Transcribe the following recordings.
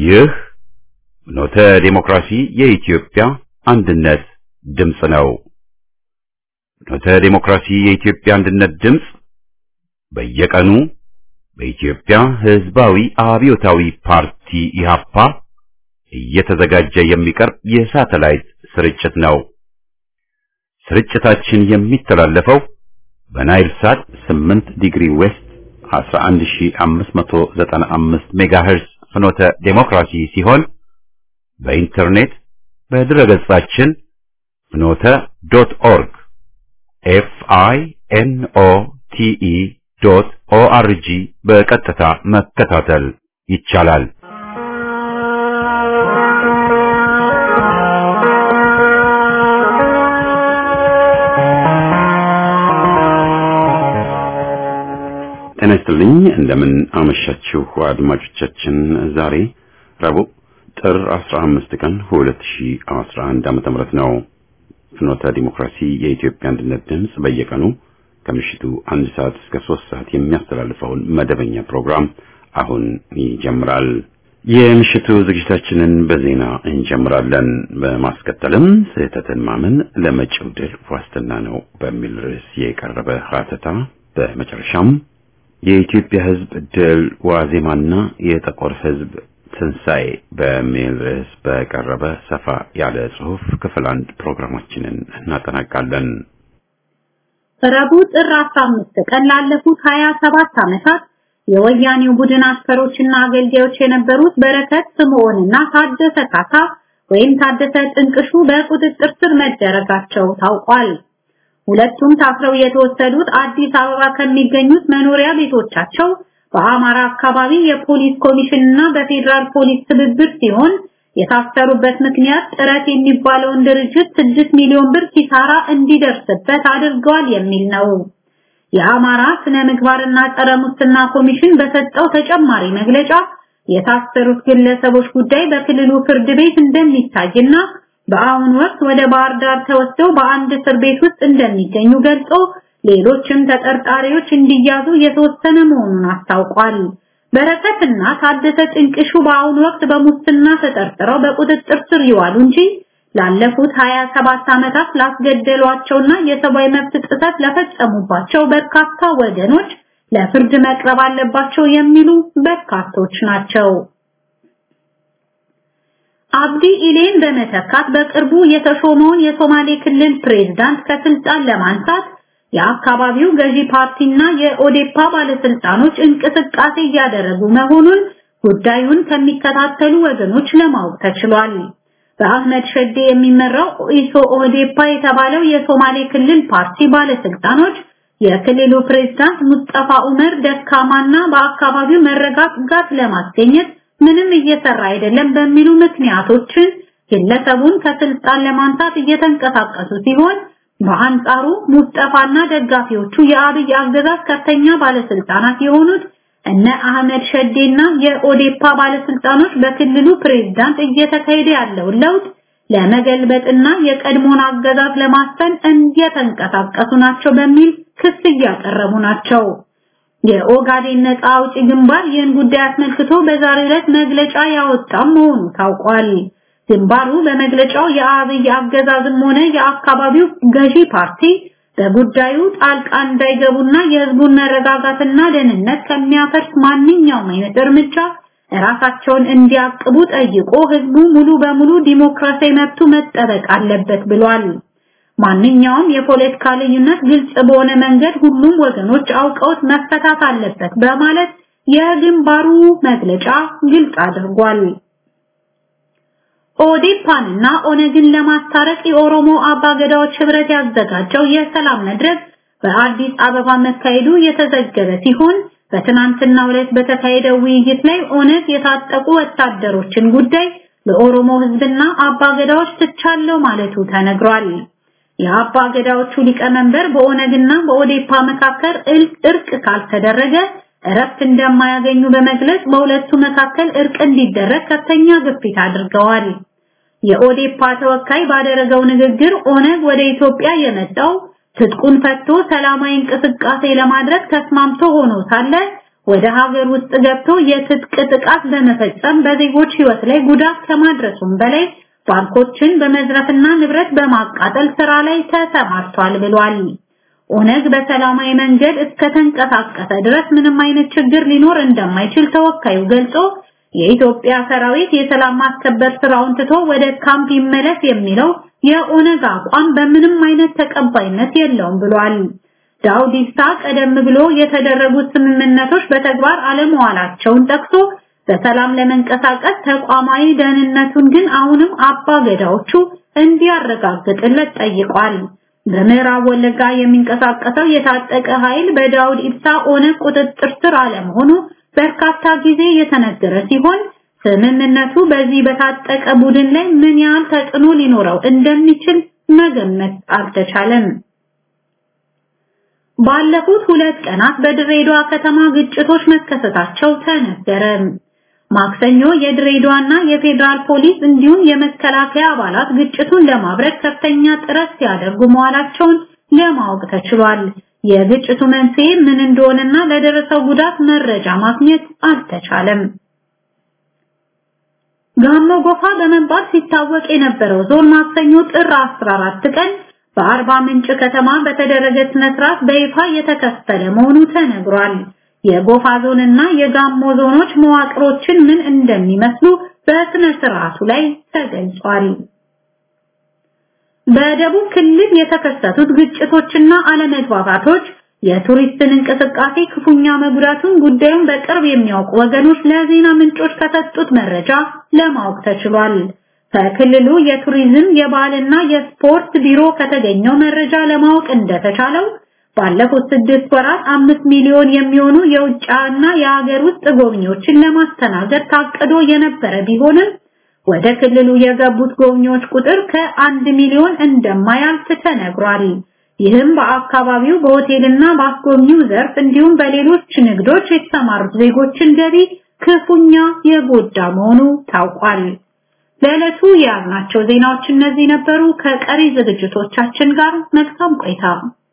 ይህ ኖተ ዴሞክራሲ የኢትዮጵያ አንድነት ድምፅ ነው። ኖተ ዴሞክራሲ የኢትዮጵያ አንድነት ድምፅ በየቀኑ በኢትዮጵያ ሕዝባዊ አብዮታዊ ፓርቲ ኢህአፓ እየተዘጋጀ የሚቀርብ የሳተላይት ስርጭት ነው። ስርጭታችን የሚተላለፈው በናይል ሳት 8 ዲግሪ ዌስት 11595 ሜጋሄርዝ ፍኖተ ዴሞክራሲ ሲሆን በኢንተርኔት በድረገጻችን ፍኖተ ዶት ኦርግ ኤፍ አይ ኤን ኦ ቲ ኢ ዶት ኦ አር ጂ በቀጥታ መከታተል ይቻላል። ጤና ይስጥልኝ። እንደምን አመሻችሁ አድማጮቻችን። ዛሬ ረቡዕ ጥር 15 ቀን 2011 ዓመተ ምህረት ነው። ፍኖተ ዲሞክራሲ የኢትዮጵያ አንድነት ድምፅ በየቀኑ ከምሽቱ አንድ ሰዓት እስከ ሶስት ሰዓት የሚያስተላልፈውን መደበኛ ፕሮግራም አሁን ይጀምራል። የምሽቱ ዝግጅታችንን በዜና እንጀምራለን። በማስከተልም ስህተትን ማመን ለመጪው ድል ዋስትና ነው በሚል ርዕስ የቀረበ ሀተታ፣ በመጨረሻም የኢትዮጵያ ሕዝብ ድል ዋዜማና የጥቁር ሕዝብ ትንሣኤ በሚል ርዕስ በቀረበ ሰፋ ያለ ጽሑፍ ክፍል አንድ ፕሮግራማችንን እናጠናቃለን። ረቡዕ ጥር 15 ቀን ላለፉት 27 ዓመታት የወያኔው ቡድን አስከሮችና አገልጋዮች የነበሩት በረከት ስምዖንና ታደሰ ካሳ ወይም ታደሰ ጥንቅሹ በቁጥጥር ስር መደረጋቸው ታውቋል። ሁለቱም ታስረው የተወሰዱት አዲስ አበባ ከሚገኙት መኖሪያ ቤቶቻቸው በአማራ አካባቢ የፖሊስ ኮሚሽን እና በፌዴራል ፖሊስ ትብብር ሲሆን የታሰሩበት ምክንያት ጥረት የሚባለውን ድርጅት 6 ሚሊዮን ብር ኪሳራ እንዲደርስበት አድርገዋል የሚል ነው። የአማራ ስነ ምግባርና ጸረ ሙስና ኮሚሽን በሰጠው ተጨማሪ መግለጫ የታሰሩት ግለሰቦች ጉዳይ በክልሉ ፍርድ ቤት እንደሚታይና በአሁኑ ወቅት ወደ ባህር ዳር ተወስደው በአንድ እስር ቤት ውስጥ እንደሚገኙ ገልጾ ሌሎችም ተጠርጣሪዎች እንዲያዙ የተወሰነ መሆኑን አስታውቋል። በረከትና ታደሰ ጥንቅሹ በአሁኑ ወቅት በሙስና ተጠርጥረው በቁጥጥር ስር ይዋሉ እንጂ ላለፉት 27 ዓመታት ላስገደሏቸውና የሰብአዊ መብት ጥሰት ለፈጸሙባቸው በርካታ ወገኖች ለፍርድ መቅረብ አለባቸው የሚሉ በርካቶች ናቸው። አብዲ ኢሌን በመተካት በቅርቡ የተሾመውን የሶማሌ ክልል ፕሬዝዳንት ከስልጣን ለማንሳት የአካባቢው ገዢ ፓርቲና የኦዴፓ ባለስልጣኖች እንቅስቃሴ እያደረጉ መሆኑን ጉዳዩን ከሚከታተሉ ወገኖች ለማወቅ ተችሏል። በአህመድ ሸዴ የሚመራው ኢሶ ኦዴፓ የተባለው የሶማሌ ክልል ፓርቲ ባለስልጣኖች የክልሉ ፕሬዝዳንት ሙስጠፋ ኡመር ደካማና በአካባቢው መረጋጋት ለማስገኘት ምንም እየሰራ አይደለም በሚሉ ምክንያቶችን ግለሰቡን ከስልጣን ለማንሳት እየተንቀሳቀሱ ሲሆን በአንጻሩ ሙስጠፋና ደጋፊዎቹ የአብይ አገዛዝ ከፍተኛ ባለስልጣናት የሆኑት እነ አህመድ ሸዴና የኦዴፓ ባለስልጣኖች በክልሉ ፕሬዝዳንት እየተካሄደ ያለውን ለውጥ ለመገልበጥና የቀድሞን አገዛዝ ለማስፈን እየተንቀሳቀሱ ናቸው በሚል ክስ እያቀረቡ ናቸው። የኦጋዴን ነፃ አውጪ ግንባር ይህን ጉዳይ አስመልክቶ በዛሬው ዕለት መግለጫ ያወጣም መሆኑ ታውቋል። ግንባሩ በመግለጫው የአብይ አገዛዝም ሆነ የአካባቢው ገዢ ፓርቲ በጉዳዩ ጣልቃ እንዳይገቡና የህዝቡን መረጋጋትና ደህንነት ከሚያፈርስ ማንኛውም አይነት እርምጃ ራሳቸውን እንዲያቅቡ ጠይቆ ህዝቡ ሙሉ በሙሉ ዲሞክራሲያዊ መብቱ መጠበቅ አለበት ብሏል። ማንኛውም የፖለቲካ ልዩነት ግልጽ በሆነ መንገድ ሁሉም ወገኖች አውቀውት መፈታት አለበት በማለት የግንባሩ መግለጫ ግልጽ አድርጓል። ኦዴፓንና ኦነግን ለማስታረቅ የኦሮሞ አባገዳዎች ህብረት ያዘጋጀው የሰላም መድረክ በአዲስ አበባ መካሄዱ የተዘገበ ሲሆን በትናንትናው ዕለት በተካሄደው ውይይት ላይ ኦነግ የታጠቁ ወታደሮችን ጉዳይ ለኦሮሞ ህዝብና አባገዳዎች ትቻለው ማለቱ ተነግሯል። የአባገዳዎቹ ሊቀመንበር በኦነግና በኦዴፓ መካከል እርቅ ካልተደረገ እረፍት እንደማያገኙ በመግለጽ በሁለቱ መካከል እርቅ እንዲደረግ ከፍተኛ ግፊት አድርገዋል። የኦዴፓ ተወካይ ባደረገው ንግግር ኦነግ ወደ ኢትዮጵያ የመጣው ትጥቁን ፈቶ ሰላማዊ እንቅስቃሴ ለማድረግ ተስማምቶ ሆኖ ሳለ ወደ ሀገር ውስጥ ገብቶ የትጥቅ ጥቃት በመፈጸም በዜጎች ሕይወት ላይ ጉዳት ከማድረሱም በላይ ባንኮችን በመዝረፍና ንብረት በማቃጠል ስራ ላይ ተሰማርቷል ብሏል። ኦነግ በሰላማዊ መንገድ እስከተንቀሳቀሰ ድረስ ምንም አይነት ችግር ሊኖር እንደማይችል ተወካዩ ገልጾ የኢትዮጵያ ሰራዊት የሰላም ማስከበር ስራውን ትቶ ወደ ካምፕ ይመለስ የሚለው የኦነግ አቋም በምንም አይነት ተቀባይነት የለውም ብሏል። ዳውድ ኢብሳ ቀደም ብሎ የተደረጉት ስምምነቶች በተግባር አለመዋላቸውን ጠቅሶ በሰላም ለመንቀሳቀስ ተቋማዊ ደህንነቱን ግን አሁንም አባ ገዳዎቹ እንዲያረጋግጥለት ጠይቋል። በምዕራብ ወለጋ የሚንቀሳቀሰው የታጠቀ ኃይል በዳውድ ኢብሳ ኦነግ ቁጥጥር ስር አለመሆኑ በርካታ ጊዜ የተነገረ ሲሆን ስምምነቱ በዚህ በታጠቀ ቡድን ላይ ምን ያህል ተጽዕኖ ሊኖረው እንደሚችል መገመት አልተቻለም። ባለፉት ሁለት ቀናት በድሬዳዋ ከተማ ግጭቶች መከሰታቸው ተነገረ። ማክሰኞ የድሬዳዋና የፌዴራል ፖሊስ እንዲሁም የመከላከያ አባላት ግጭቱን ለማብረድ ከፍተኛ ጥረት ሲያደርጉ መዋላቸውን ለማወቅ ተችሏል። የግጭቱ መንስኤ ምን እንደሆነና ለደረሰው ጉዳት መረጃ ማግኘት አልተቻለም። ጋሞ ጎፋ በመባል ሲታወቅ የነበረው ዞን ማክሰኞ ጥር 14 ቀን በአርባ ምንጭ ከተማ በተደረገ ስነ ስርዓት በይፋ የተከፈለ መሆኑ ተነግሯል። የጎፋ ዞንና የጋሞ ዞኖች መዋቅሮችን ምን እንደሚመስሉ በስነ ስርዓቱ ላይ ተገልጿል። በደቡብ ክልል የተከሰቱት ግጭቶችና አለመግባባቶች የቱሪስትን እንቅስቃሴ ክፉኛ መጉዳቱን ጉዳዩን በቅርብ የሚያውቁ ወገኖች ለዜና ምንጮች ከሰጡት መረጃ ለማወቅ ተችሏል። ከክልሉ የቱሪዝም የባህልና የስፖርት ቢሮ ከተገኘው መረጃ ለማወቅ እንደተቻለው ባለፉት ስድስት ወራት አምስት ሚሊዮን የሚሆኑ የውጭና የሀገር ውስጥ ጎብኚዎችን ለማስተናገድ ታቅዶ የነበረ ቢሆንም ወደ ክልሉ የገቡት ጎብኚዎች ቁጥር ከአንድ ሚሊዮን እንደማያልፍ ተነግሯል። ይህም በአካባቢው በሆቴልና በአስጎብኚው ዘርፍ እንዲሁም በሌሎች ንግዶች የተሰማሩት ዜጎችን ገቢ ክፉኛ የጎዳ መሆኑ ታውቋል። ለዕለቱ የያዝናቸው ዜናዎች እነዚህ ነበሩ። ከቀሪ ዝግጅቶቻችን ጋር መልካም ቆይታ።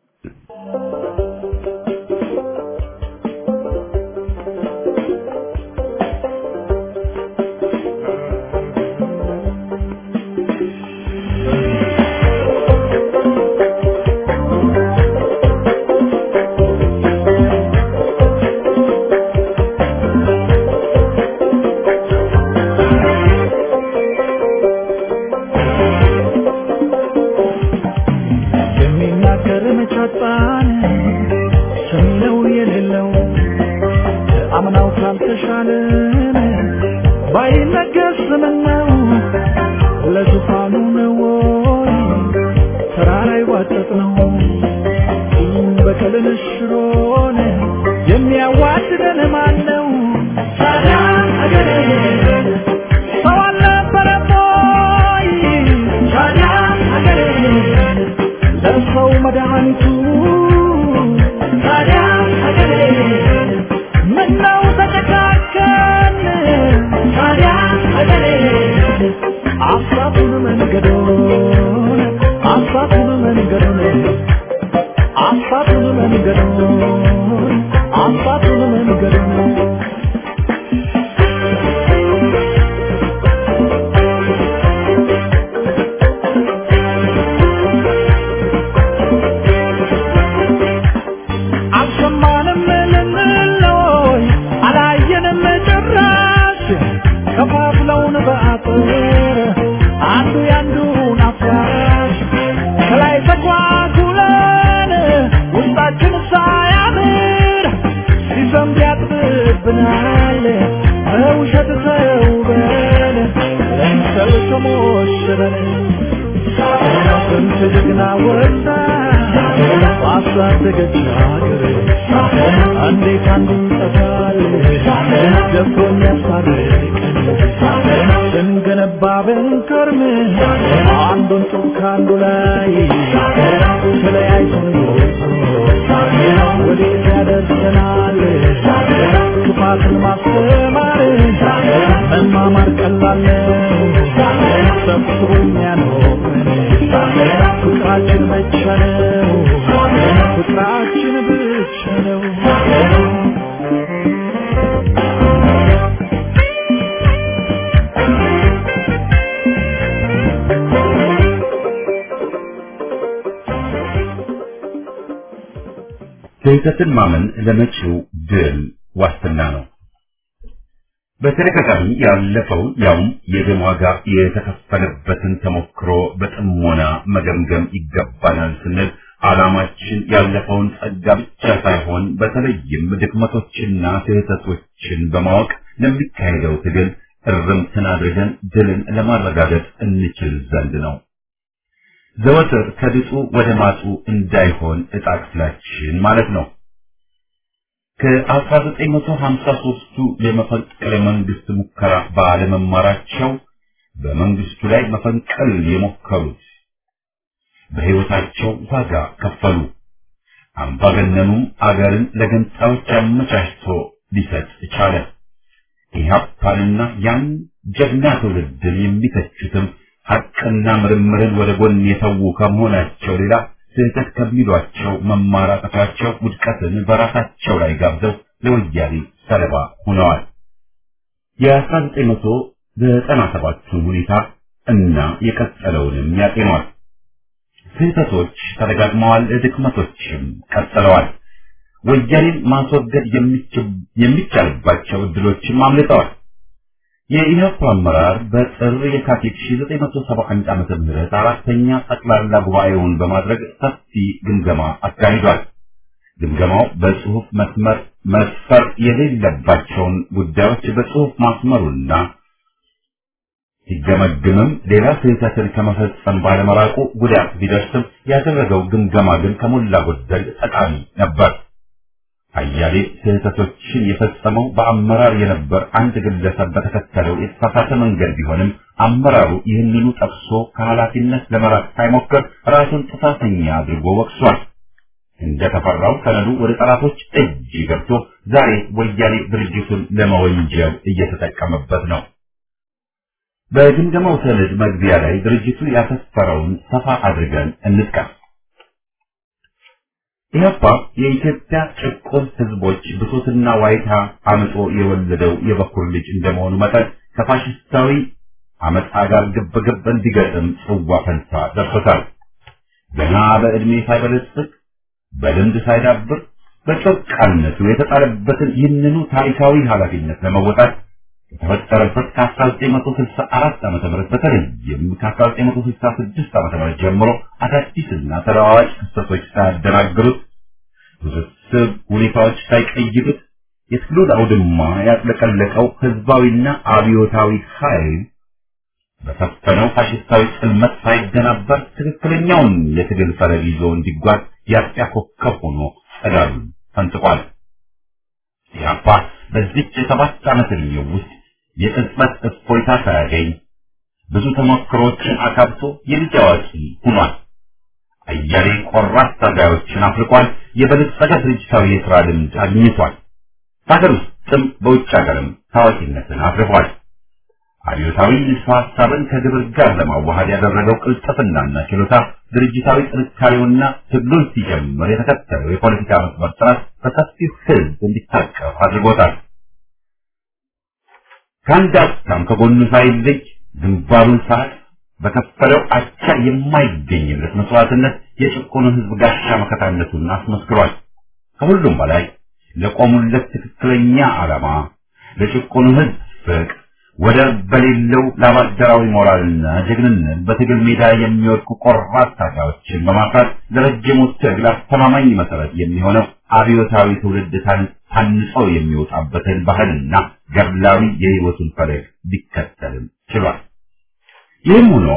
የሚናገር መቻጣን ሰሚነው የሌለው አምናው ካልተሻለን ባይነገር ስምነው ለዙፋኑ ነው ወይ ተራራ ይዋጠጥ ነው በቀልን ሽሮን የሚያዋድደን ማን ነው ታዲያ አገሬ ሰው አልነበረም ወይ ታዲያ አገሬ ለሰው መድኃኒቱ ታዲያ ሀገሬ ምነው ተጨካከን ታዲያ ሀገሬ አሳቱን መንገዶን አሳቱን መንገዶን አሳቱን መንገዶን አሳቱን መንገዶን አልሰማንም ልንለይ አላየንም ጭራሽ ከፋፍለውን በአጥር አንዱ ያንዱን አፍራሽ ከላይ ተኳኩለን ውስጣችን ሳያምር ሲዘንብ ያጥብብናል በውሸት ተውበን ለምሰል ተሞሽረን ስንት ጀግና ወጣ ባሳደገች ሀገር እንዴት አንዱ ይጠፋል ደፍሮ የሚያስታርቀን ስንገነባ ብንከርም አንዱን ጡብ ከአንዱ ላይ ተለያይቶን ወዴት ያደርሰናል ክፋትን ማስተማር መማማር ቀላል ነው ሰብስቦ የሚያኖረን ፍቅራችን ብቻ ነው ፍቅራችን ብቻ ነው ስህተትን ማመን ለመጪው ድል ዋስትና ነው። በተደጋጋሚ ያለፈውን ያውም የደም ዋጋ የተከፈለበትን ተሞክሮ በጥሞና መገምገም ይገባናል ስንል ዓላማችን ያለፈውን ጸጋ ብቻ ሳይሆን በተለይም ድክመቶችና ስህተቶችን በማወቅ ለሚካሄደው ትግል እርምትን አድርገን ድልን ለማረጋገጥ እንችል ዘንድ ነው። ዘወትር ከድጡ ወደ ማጡ እንዳይሆን ዕጣ ክፍላችን ማለት ነው። ከ1953ቱ የመፈንቅለ መንግስት ሙከራ ባለመማራቸው በመንግስቱ ላይ መፈንቀል የሞከሩት በሕይወታቸው ዋጋ ከፈሉ። አምባገነኑም አገርን ለገንጣዮች አመቻችቶ ሊሰጥ ቻለ። ኢህአፓንና ያን ጀግና ትውልድን የሚተቹትም ሐቅና ምርምርን ወደ ጎን የተዉ ከመሆናቸው ሌላ ስህተት ከሚሏቸው መማራጠፋቸው ውድቀትን በራሳቸው ላይ ጋብዘው ለወያኔ ሰለባ ሆነዋል። የ1997ቱን ሁኔታ እና የቀጠለውንም ያጤኗል። ስህተቶች ተደጋግመዋል፣ ድክመቶችም ቀጥለዋል። ወያኔን ማስወገድ የሚቻልባቸው እድሎችም አምልጠዋል። የኢህአፓ አመራር በጥር የካቲት 1971 ዓመተ ምህረት አራተኛ ጠቅላላ ጉባኤውን በማድረግ ሰፊ ግምገማ አካሂዷል። ግምገማው በጽሁፍ መስመር መስፈር የሌለባቸውን ጉዳዮች በጽሁፍ ማስመሩና ሲገመግምም ሌላ ስህተትን ከመፈጸም ባለመራቁ ጉዳት ቢደርስም ያደረገው ግምገማ ግን ከሞላ ጎደል ጠቃሚ ነበር። አያሌ ስህተቶችን የፈጸመው በአመራር የነበር አንድ ግለሰብ በተከተለው የተሳሳተ መንገድ ቢሆንም አመራሩ ይህንኑ ጠቅሶ ከኃላፊነት ለመራቅ ሳይሞክር ራሱን ጥፋተኛ አድርጎ ወቅሷል። እንደተፈራው ሰነዱ ወደ ጠላቶች እጅ ገብቶ ዛሬ ወያኔ ድርጅቱን ለመወንጀል እየተጠቀመበት ነው። በግምገማው ሰነድ መግቢያ ላይ ድርጅቱ ያሰፈረውን ሰፋ አድርገን እንጥቀስ። ኢህአፓ የኢትዮጵያ ጭቁን ህዝቦች ብሶትና ዋይታ አምጦ የወለደው የበኩር ልጅ እንደመሆኑ መጠን ከፋሽስታዊ አመፃ ጋር ግብግብ እንዲገጥም ጽዋ ፈንታ ደርሶታል። ገና በዕድሜ ሳይበለጽግ በልምድ ሳይዳብር በጨቃነቱ የተጣለበትን ይህንኑ ታሪካዊ ኃላፊነት ለመወጣት የተፈጠረበት ከ1964 ዓ.ም በተለይም ከ1966 ዓ.ም ጀምሮ አዳዲስና ተለዋዋጭ ክስተቶች ሳያደናግሩት ውስብስብ ሁኔታዎች ሳይቀይሩት የትግሉን አውድማ ያጥለቀለቀው ህዝባዊና አብዮታዊ ኃይል በሰፈነው ፋሽስታዊ ጽልመት ሳይደናበር ትክክለኛውን የትግል ፈለግ ይዞ እንዲጓዝ የአጥቢያ ኮከብ ሆኖ ጸዳሉን ፈንጥቋል። ኢህአፓ በዚች የሰባት ዓመት ዕድሜው ውስጥ የቅጽበት እፎይታ ሳያገኝ ብዙ ተሞክሮችን አካብቶ የልጅ አዋቂ ሆኗል። አያሌ ቆራጥ ታጋዮችን አፍርቋል። የበለጸገ ድርጅታዊ የሥራ ልምድ አግኝቷል። በሀገር ውስጥም በውጭ ሀገርም ታዋቂነትን አትርፏል። አብዮታዊ ንድፈ ሐሳብን ከግብር ጋር ለማዋሃድ ያደረገው ቅልጥፍናና ችሎታ ድርጅታዊ ጥንካሬውና ትግሉን ሲጀምር የተከተለው የፖለቲካ መስመር ጥራት በሰፊው ሕዝብ እንዲታቀፍ አድርጎታል። ከአንድ አፍታም ከጎኑ ሳይለይ ግንባሩን ሰዓት በከፈለው አቻ የማይገኝለት መስዋዕትነት የጭቁኑ ሕዝብ ጋሻ መከታነቱን አስመስክሯል። ከሁሉም በላይ ለቆሙለት ትክክለኛ ዓላማ ለጭቁኑ ሕዝብ ፍቅር ወደር በሌለው ለአባደራዊ ሞራልና ጀግንነት በትግል ሜዳ የሚወድቁ ቆራጥ ታጋዮችን በማፍራት ለረጅሙ ትግል አስተማማኝ መሰረት የሚሆነው አብዮታዊ ትውልድ ታንጾ የሚወጣበትን ባህልና ገድላዊ የሕይወቱን ፈለግ ሊከተልም ችሏል። ይህም ሆኖ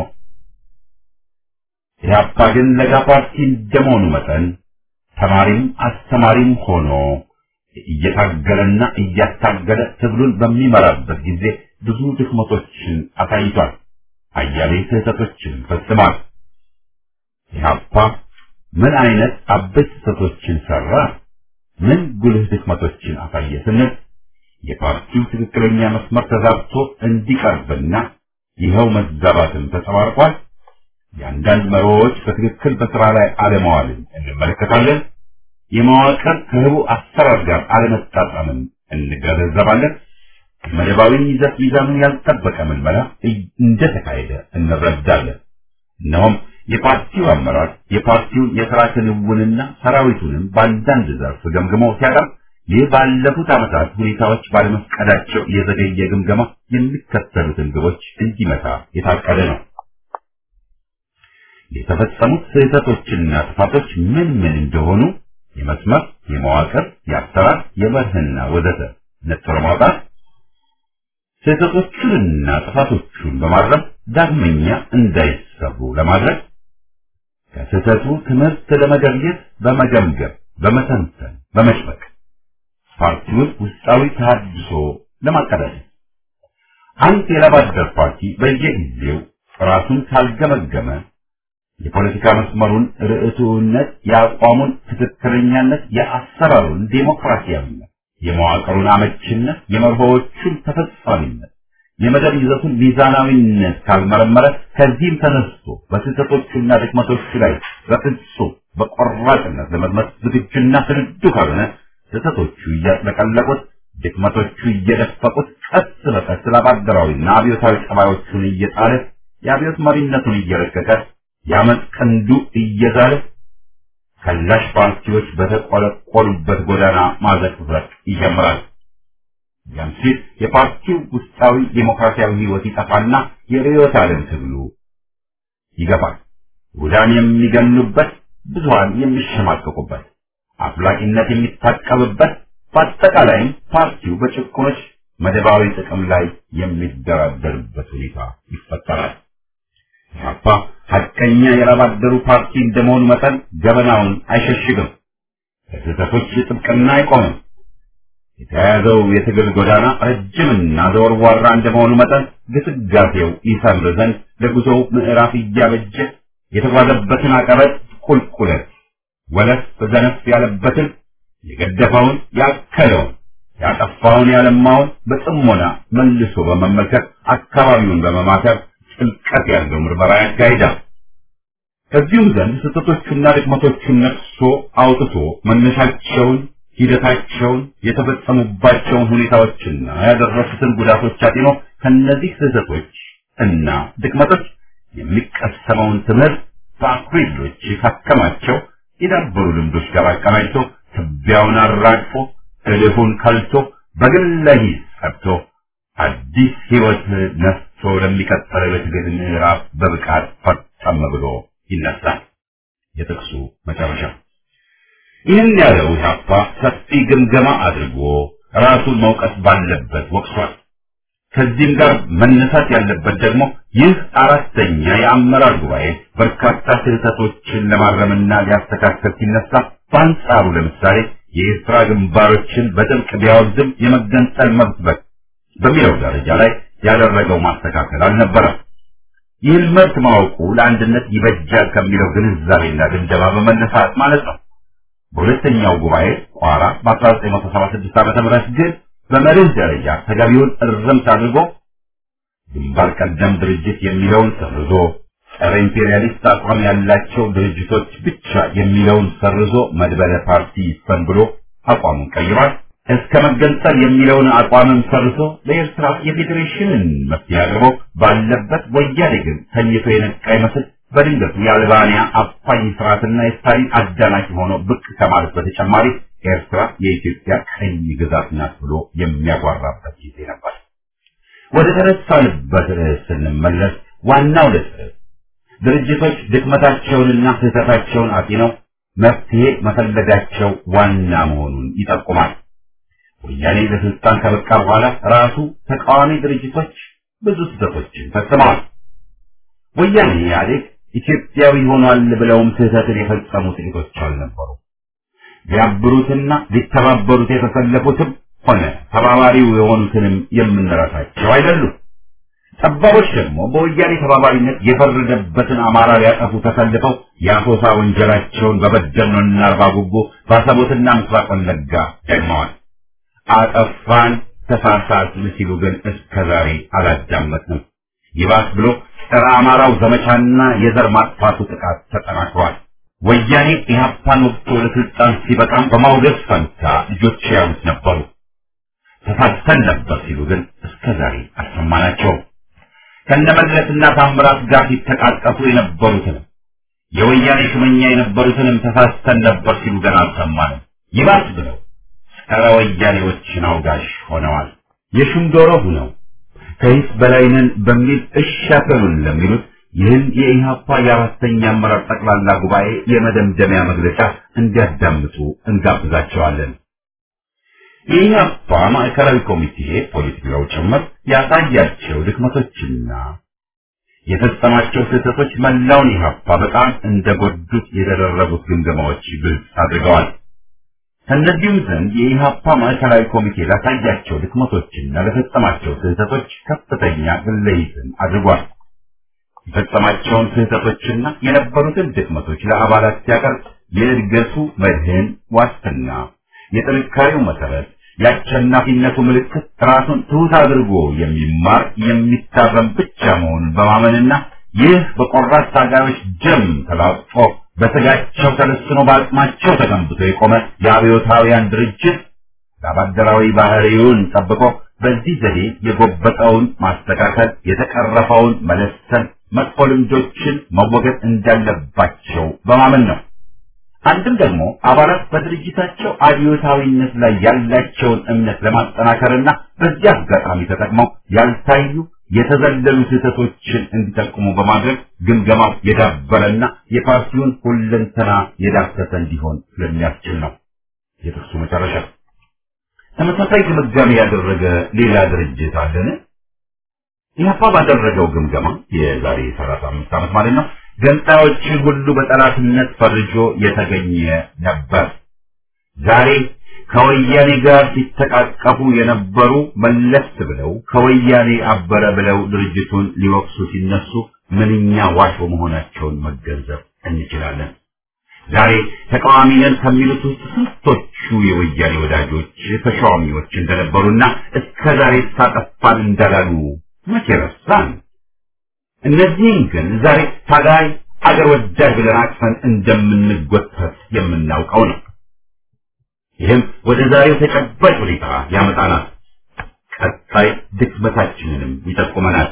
ኢህአፓ ግን ለጋ ፓርቲ እንደመሆኑ መጠን ተማሪም አስተማሪም ሆኖ እየታገለና እያታገለ ትግሉን በሚመራበት ጊዜ ብዙ ድክመቶችን አሳይቷል። አያሌ ስህተቶችን ፈጽሟል። ኢህአፓ ምን አይነት አበይት ስህተቶችን ሰራ? ምን ጉልህ ድክመቶችን አሳየ ስንል የፓርቲው ትክክለኛ መስመር ተዛብቶ እንዲቀርብና ይኸው መዛባትን ተጸባርቋል። የአንዳንድ መሪዎች በትክክል በስራ ላይ አለመዋልን እንመለከታለን። የመዋቅር ከህቡ አሰራር ጋር አለመጣጣምን እንገነዘባለን። መደባዊ ይዘት ሚዛኑን ያልጠበቀ ምልመላ እንደተካሄደ እንረዳለን። እነሆም የፓርቲው አመራር የፓርቲውን የሥራ ክንውንና ሰራዊቱንም በአንዳንድ ዘርፍ ገምግሞ ሲያቀርብ ይህ ባለፉት ዓመታት ሁኔታዎች ባለመፍቀዳቸው የዘገየ ግምገማ የሚከተሉትን ግቦች እንዲመታ የታቀደ ነው። የተፈጸሙት ስህተቶችና ጥፋቶች ምን ምን እንደሆኑ የመስመር፣ የመዋቅር፣ የአሰራር፣ የመርህና ወዘተ ነጥሮ ማውጣት፣ ስህተቶቹንና ጥፋቶቹን በማረም ዳግመኛ እንዳይሰሩ ለማድረግ ከስህተቱ ትምህርት ለመገብየት በመገምገም በመተንተን በመጭበቅ ፓርቲውን ውስጣዊ ተሃድሶ ለማቀዳጀት አንድ የላባደር ፓርቲ በየጊዜው ራሱን ካልገመገመ የፖለቲካ መስመሩን ርዕቱነት፣ የአቋሙን ትክክለኛነት፣ የአሰራሩን ዴሞክራሲያዊነት፣ የመዋቅሩን አመችነት፣ የመርሆዎቹን ተፈጻሚነት፣ የመደብ ይዘቱን ሚዛናዊነት ካልመረመረ ከዚህም ተነስቶ በስህተቶቹና ድክመቶቹ ላይ በፍጹም በቆራጥነት ለመዝመት ዝግጁና ስንዱ ካልሆነ ስህተቶቹ እያጥለቀለቁት ድክመቶቹ እየደፈቁት ቀስ በቀስ ላባደራዊና አብዮታዊ ጠባዮቹን እየጣለ የአብዮት መሪነቱን እየረቀቀ የአመፅ ቀንዱ እየዛለ ከላሽ ፓርቲዎች በተቆለቆሉበት ጎዳና ማዘቅዘቅ ይጀምራል። ያም ሲል የፓርቲው ውስጣዊ ዴሞክራሲያዊ ህይወት ይጠፋና የርዕዮተ ዓለም ትግሉ ይገፋል። ውዳን የሚገኑበት፣ ብዙሃን የሚሸማቀቁበት፣ አፍላቂነት የሚታቀብበት፣ በአጠቃላይም ፓርቲው በጭቁኖች መደባዊ ጥቅም ላይ የሚደራደርበት ሁኔታ ይፈጠራል። ኢህአፓ ሐቀኛ የላባደሩ ፓርቲ እንደመሆኑ መጠን ገበናውን አይሸሽግም። ከስህተቶች ጥብቅና አይቆምም። የተያያዘው የትግል ጎዳና ረጅምና ዘወርዋራ እንደመሆኑ መጠን ግስጋሴው ይሰምር ዘንድ ለጉዞው ምዕራፍ እያበጀ የተጓዘበትን አቀበት ቁልቁለት ወለፍ በዘነፍ ያለበትን የገደፈውን ያከለውን ያጠፋውን ያለማውን በጥሞና መልሶ በመመልከት አካባቢውን በመማከር ጥልቀት ያለው ምርመራ ያካሂዳል። ከዚሁም ዘንድ ስህተቶቹና ድክመቶቹን ነቅሶ አውጥቶ መነሻቸውን፣ ሂደታቸውን፣ የተፈጸሙባቸውን ሁኔታዎችና ያደረሱትን ጉዳቶች አጢኖ ከነዚህ ስህተቶች እና ድክመቶች የሚቀሰመውን ትምህርት በአኩሪ ድሎች ካከማቸው የዳበሩ ልምዶች ጋር አቀናጅቶ ትቢያውን አራግፎ እልፉን ከልቶ በግለ ሂስ ሰርቶ አዲስ ህይወት ነፍቶ ለሚቀጥለው የትግል ምዕራፍ በብቃት ፈጸም ብሎ ይነሳል። የጥቅሱ መጨረሻ ይህን ያለው ኢህአፓ ሰፊ ግምገማ አድርጎ ራሱን መውቀስ ባለበት ወቅሷል። ከዚህም ጋር መነሳት ያለበት ደግሞ ይህ አራተኛ የአመራር ጉባኤ በርካታ ስህተቶችን ለማረምና ሊያስተካከል ሲነሳ በአንጻሩ ለምሳሌ የኤርትራ ግንባሮችን በጥብቅ ቢያወግዝም የመገንጠል መብት በሚለው ደረጃ ላይ ያደረገው ማስተካከል አልነበረም። ይህን መብት ማወቁ ለአንድነት ይበጃል ከሚለው ግንዛቤና ድምደማ በመነሳት ማለት ነው። በሁለተኛው ጉባኤ ቋራ በ1976 ዓ.ም ግን በመርህ ደረጃ ተገቢውን እርምት አድርጎ ግንባር ቀደም ድርጅት የሚለውን ሰርዞ ጸረ ኢምፔሪያሊስት አቋም ያላቸው ድርጅቶች ብቻ የሚለውን ሰርዞ መድበለ ፓርቲ ይስፈን ብሎ አቋሙን ቀይሯል። እስከ መገንጠል የሚለውን አቋምም ሰርዞ ለኤርትራ የፌዴሬሽንን መፍትሄ አቅርቦ ባለበት ወያኔ ግን ተኝቶ የነቃ ይመስል በድንገቱ የአልባንያ አፋኝ ስርዓትና የስታሊን አዳናቂ ሆኖ ብቅ ከማለት በተጨማሪ ኤርትራ የኢትዮጵያ ቀኝ ግዛት ናት ብሎ የሚያጓራበት ጊዜ ነበር። ወደ ተነሳንበት ርዕስ ስንመለስ ዋናው ነጥብ ድርጅቶች ድክመታቸውንና ስህተታቸውን አጢነው መፍትሄ መፈለጋቸው ዋና መሆኑን ይጠቁማል። ወያኔ ለስልጣን ከበቃ በኋላ ራሱ ተቃዋሚ ድርጅቶች ብዙ ስህተቶችን ፈጽመዋል። ወያኔ ኢህአዴግ ኢትዮጵያዊ ሆኗል ብለውም ስህተትን የፈጸሙ ጥቂቶች አልነበሩ። ሊያብሩትና ሊተባበሩት የተሰለፉትም ሆነ ተባባሪው የሆኑትንም የምንረሳቸው አይደሉም። ጠባቦች ደግሞ በወያኔ ተባባሪነት የፈረደበትን አማራ ሊያጠፉ ተሰልፈው የአሶሳ ወንጀላቸውን በበደኖና አርባ ጉቦ ባሰቦትና ምስራቅ ወለጋ ደግመዋል። አጠፋን ተሳሳትን ሲሉ ግን እስከ ዛሬ አላዳመጥንም። ይባስ ብሎ ጸረ አማራው ዘመቻና የዘር ማጥፋቱ ጥቃት ተጠናክሯል። ወያኔ ኢህአፓን ወቅቶ ለስልጣን ሲበቃም በማውገዝ ፈንታ ልጆች ያሉት ነበሩ። ተሳስተን ነበር ሲሉ ግን እስከ ዛሬ አልሰማናቸውም። ከነመለስና ታምራት ጋር ሲተቃቀፉ የነበሩትንም የወያኔ ሹመኛ የነበሩትንም ተሳስተን ነበር ሲሉ ገና አልሰማንም። ይባስ ብለው ጸረ ወያኔዎችን አውጋሽ ሆነዋል። የሹም ዶሮ ሁነው ከሂስ በላይነን በሚል እሻፈሉን ለሚሉት ይህን የኢህአፓ የአራተኛ አመራር ጠቅላላ ጉባኤ የመደምደሚያ መግለጫ እንዲያዳምጡ እንጋብዛቸዋለን። የኢህአፓ ማዕከላዊ ኮሚቴ ፖሊት ቢሮው ጭምር ያሳያቸው ድክመቶችና የፈጸማቸው ስህተቶች መላውን ኢህአፓ በጣም እንደጎዱት የተደረጉት ግምገማዎች ግልጽ አድርገዋል። ከእነዚህም ዘንድ የኢህአፓ ማዕከላዊ ኮሚቴ ላሳያቸው ድክመቶችና ለፈጸማቸው ስህተቶች ከፍተኛ ግለይትን አድርጓል። የፈጸማቸውን ስህተቶችና የነበሩትን ድክመቶች ለአባላት ሲያቀርብ የእድገቱ መድህን ዋስትና፣ የጥንካሬው መሰረት፣ የአሸናፊነቱ ምልክት ራሱን ትሑት አድርጎ የሚማር የሚታረም ብቻ መሆኑን በማመንና ይህ በቆራጥ ታጋዮች ደም ተላጥፎ በስጋቸው ተለስኖ በአቅማቸው ተገንብቶ የቆመ የአብዮታውያን ድርጅት ለአባደራዊ ባህሪውን ጠብቆ በዚህ ዘዴ የጎበጠውን ማስተካከል፣ የተቀረፈውን መለሰን፣ መጥፎ ልምዶችን መወገድ እንዳለባቸው በማመን ነው። አንድም ደግሞ አባላት በድርጅታቸው አብዮታዊነት ላይ ያላቸውን እምነት ለማጠናከርና በዚህ አጋጣሚ ተጠቅመው ያልታዩ የተዘለሉ ስህተቶችን እንዲጠቁሙ በማድረግ ግምገማው የዳበረና የፓርቲውን ሁለንተና የዳሰሰ እንዲሆን ስለሚያስችል ነው። የጥቅሱ መጨረሻ ተመሳሳይ ግምጋሜ ያደረገ ሌላ ድርጅት አለን? ኢህአፓ ባደረገው ግምገማ የዛሬ 35 ዓመት ማለት ነው ገንጣዮችን ሁሉ በጠላትነት ፈርጆ የተገኘ ነበር። ዛሬ ከወያኔ ጋር ሲተቃቀፉ የነበሩ መለስ ብለው ከወያኔ አበረ ብለው ድርጅቱን ሊወቅሱ ሲነሱ ምንኛ ዋሾ መሆናቸውን መገንዘብ እንችላለን። ዛሬ ተቃዋሚ ነን ከሚሉት ውስጥ ስንቶቹ የወያኔ ወዳጆች ተሿሚዎች እንደነበሩና እስከ ዛሬ ሳጠፋን እንዳላሉ መቼ ረሳን? እነዚህን ግን ዛሬ ታጋይ አገር ወዳድ ብለን አቅፈን እንደምንጎተት የምናውቀው ነው። ይህም ወደ ዛሬው ተጨባጭ ሁኔታ ያመጣናል። ቀጣይ ድክመታችንንም ይጠቁመናል።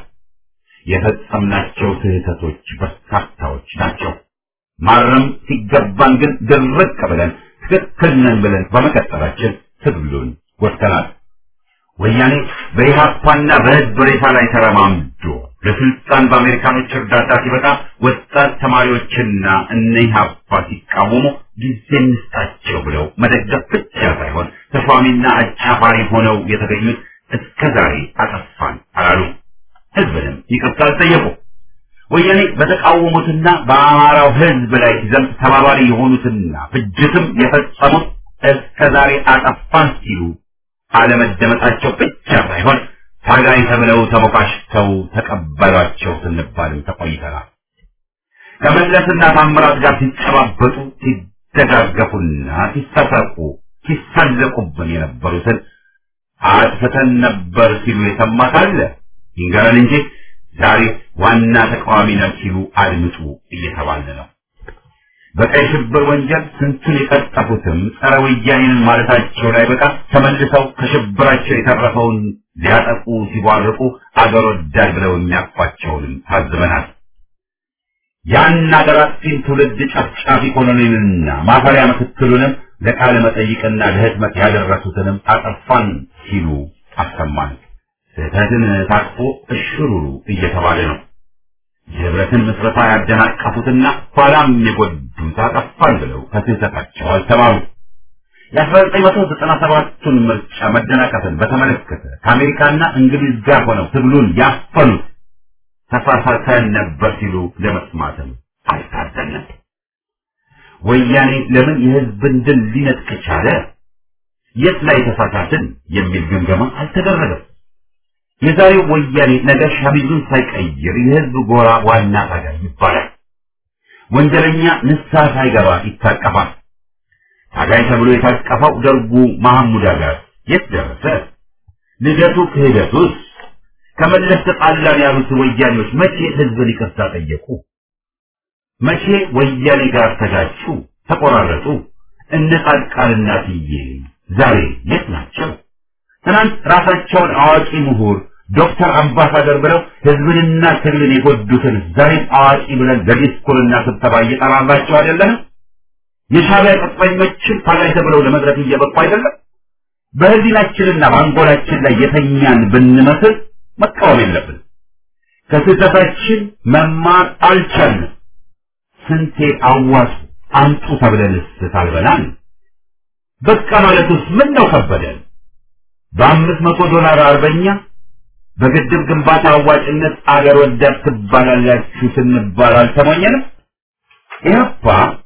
የፈጸምናቸው ስህተቶች በርካታዎች ናቸው። ማረም ሲገባን ግን ድርቅ ብለን ትክክል ነን ብለን በመቀጠላችን ትግሉን ጎድተናል። ወያኔ በኢህአፓና በህዝብ ሬሳ ላይ ተረማምዶ ለስልጣን በአሜሪካኖች እርዳታ ሲበቃ ወጣት ተማሪዎችና እነ ኢህአፓ ሲቃወሙ ጊዜ እንስጣቸው ብለው መደገፍ ብቻ ሳይሆን ተሿሚና አጫፋሪ ሆነው የተገኙት እስከ ዛሬ አጠፋን አላሉ። ህዝብንም ይቅርታ አልጠየቁ። ወያኔ በተቃወሙትና በአማራው ህዝብ ላይ ሲዘምት ተባባሪ የሆኑትና ፍጅትም የፈጸሙት እስከ ዛሬ አጠፋን ሲሉ አለመደመጣቸው ብቻ ሳይሆን ታጋይ ተብለው ተሞካሽተው ተቀበሏቸው ስንባልም ተቆይተናል። ከመለስና ታምራት ጋር ሲጨባበጡ ሲደጋገፉና ሲሳሳቁ ሲሳለቁብን የነበሩትን አጥፍተን ነበር ሲሉ የሰማ ካለ ይንገረን እንጂ ዛሬ ዋና ተቃዋሚ ነን ሲሉ አድምጡ እየተባለ ነው። በቀይ ሽብር ወንጀል ስንቱን የቀጠፉትም ጸረ ወያኔን ማለታቸው ላይ በቃ ተመልሰው ከሽብራቸው የተረፈውን ሊያጠቁ ሲቧርቁ አገር ወዳድ ብለው የሚያኳቸውንም ታዝበናል። ያን አገር አጥፊን ትውልድ ጨፍጫፊ ኮሎኔልና ማፈሪያ ምክትሉንም ለቃለ መጠይቅና ለህትመት ያደረሱትንም አጠፋን ሲሉ አሰማን። ስህተትን ታቅፎ እሽሩሩ እየተባለ ነው። የህብረትን ምስረታ ያደናቀፉትና ኋላም የጎዱት አጠፋን ብለው ከስህተታቸው አልተማሩ። የአስራ ዘጠኝ መቶ ዘጠና ሰባቱን ምርጫ መደናቀፍን በተመለከተ ከአሜሪካና እንግሊዝ ጋር ሆነው ትግሉን ያፈኑት ተሳሳተን ነበር ሲሉ ለመስማትም አልታደልንም። ወያኔ ለምን የህዝብን ድል ሊነጥቅ ቻለ? የት ላይ ተሳሳትን የሚል ግምገማ አልተደረገም። የዛሬው ወያኔ ነገ ሸሚዙን ሳይቀይር የህዝብ ጎራ ዋና ታጋይ ይባላል። ወንጀለኛ ንስሐ ሳይገባ ይታቀፋል። ታጋይ ተብሎ የታቀፈው ደርጉ መሐሙድ ጋር የት ደረሰ? ልደቱ ክህደቱስ? ከመለስ ተጣላን ያሉት ወያኔዎች መቼ ህዝብን ይቅርታ ጠየቁ? መቼ ወያኔ ጋር ተጋጩ፣ ተቆራረጡ? እነ ጻድቃንና ትዬ ዛሬ የት ናቸው? ትናንት ራሳቸውን አዋቂ ምሁር ዶክተር አምባሳደር ብለው ህዝብንና ትግልን የጎዱትን ዛሬም አዋቂ ብለን ለዲስኩርና ስብሰባ እየጠራራቸው አይደለም? የሻዕቢያ ቅጥረኞችን ታጋይ ተብለው ለመድረክ እየበቁ አይደለም? በህሊናችንና በአንጎላችን ላይ የተኛን ብንመስል መቃወም የለብን። ከስህተታችን መማር አልቻልንም። ስንቴ አዋጡ አምጡ ተብለንስ ታልበናል። በቃ ማለቱስ ምን ነው ከበደን? በአምስት መቶ ዶላር አርበኛ በግድብ ግንባታ አዋጭነት አገር ወዳድ ትባላላችሁ ስንባል አልተሞኘንም። ኢህአፓ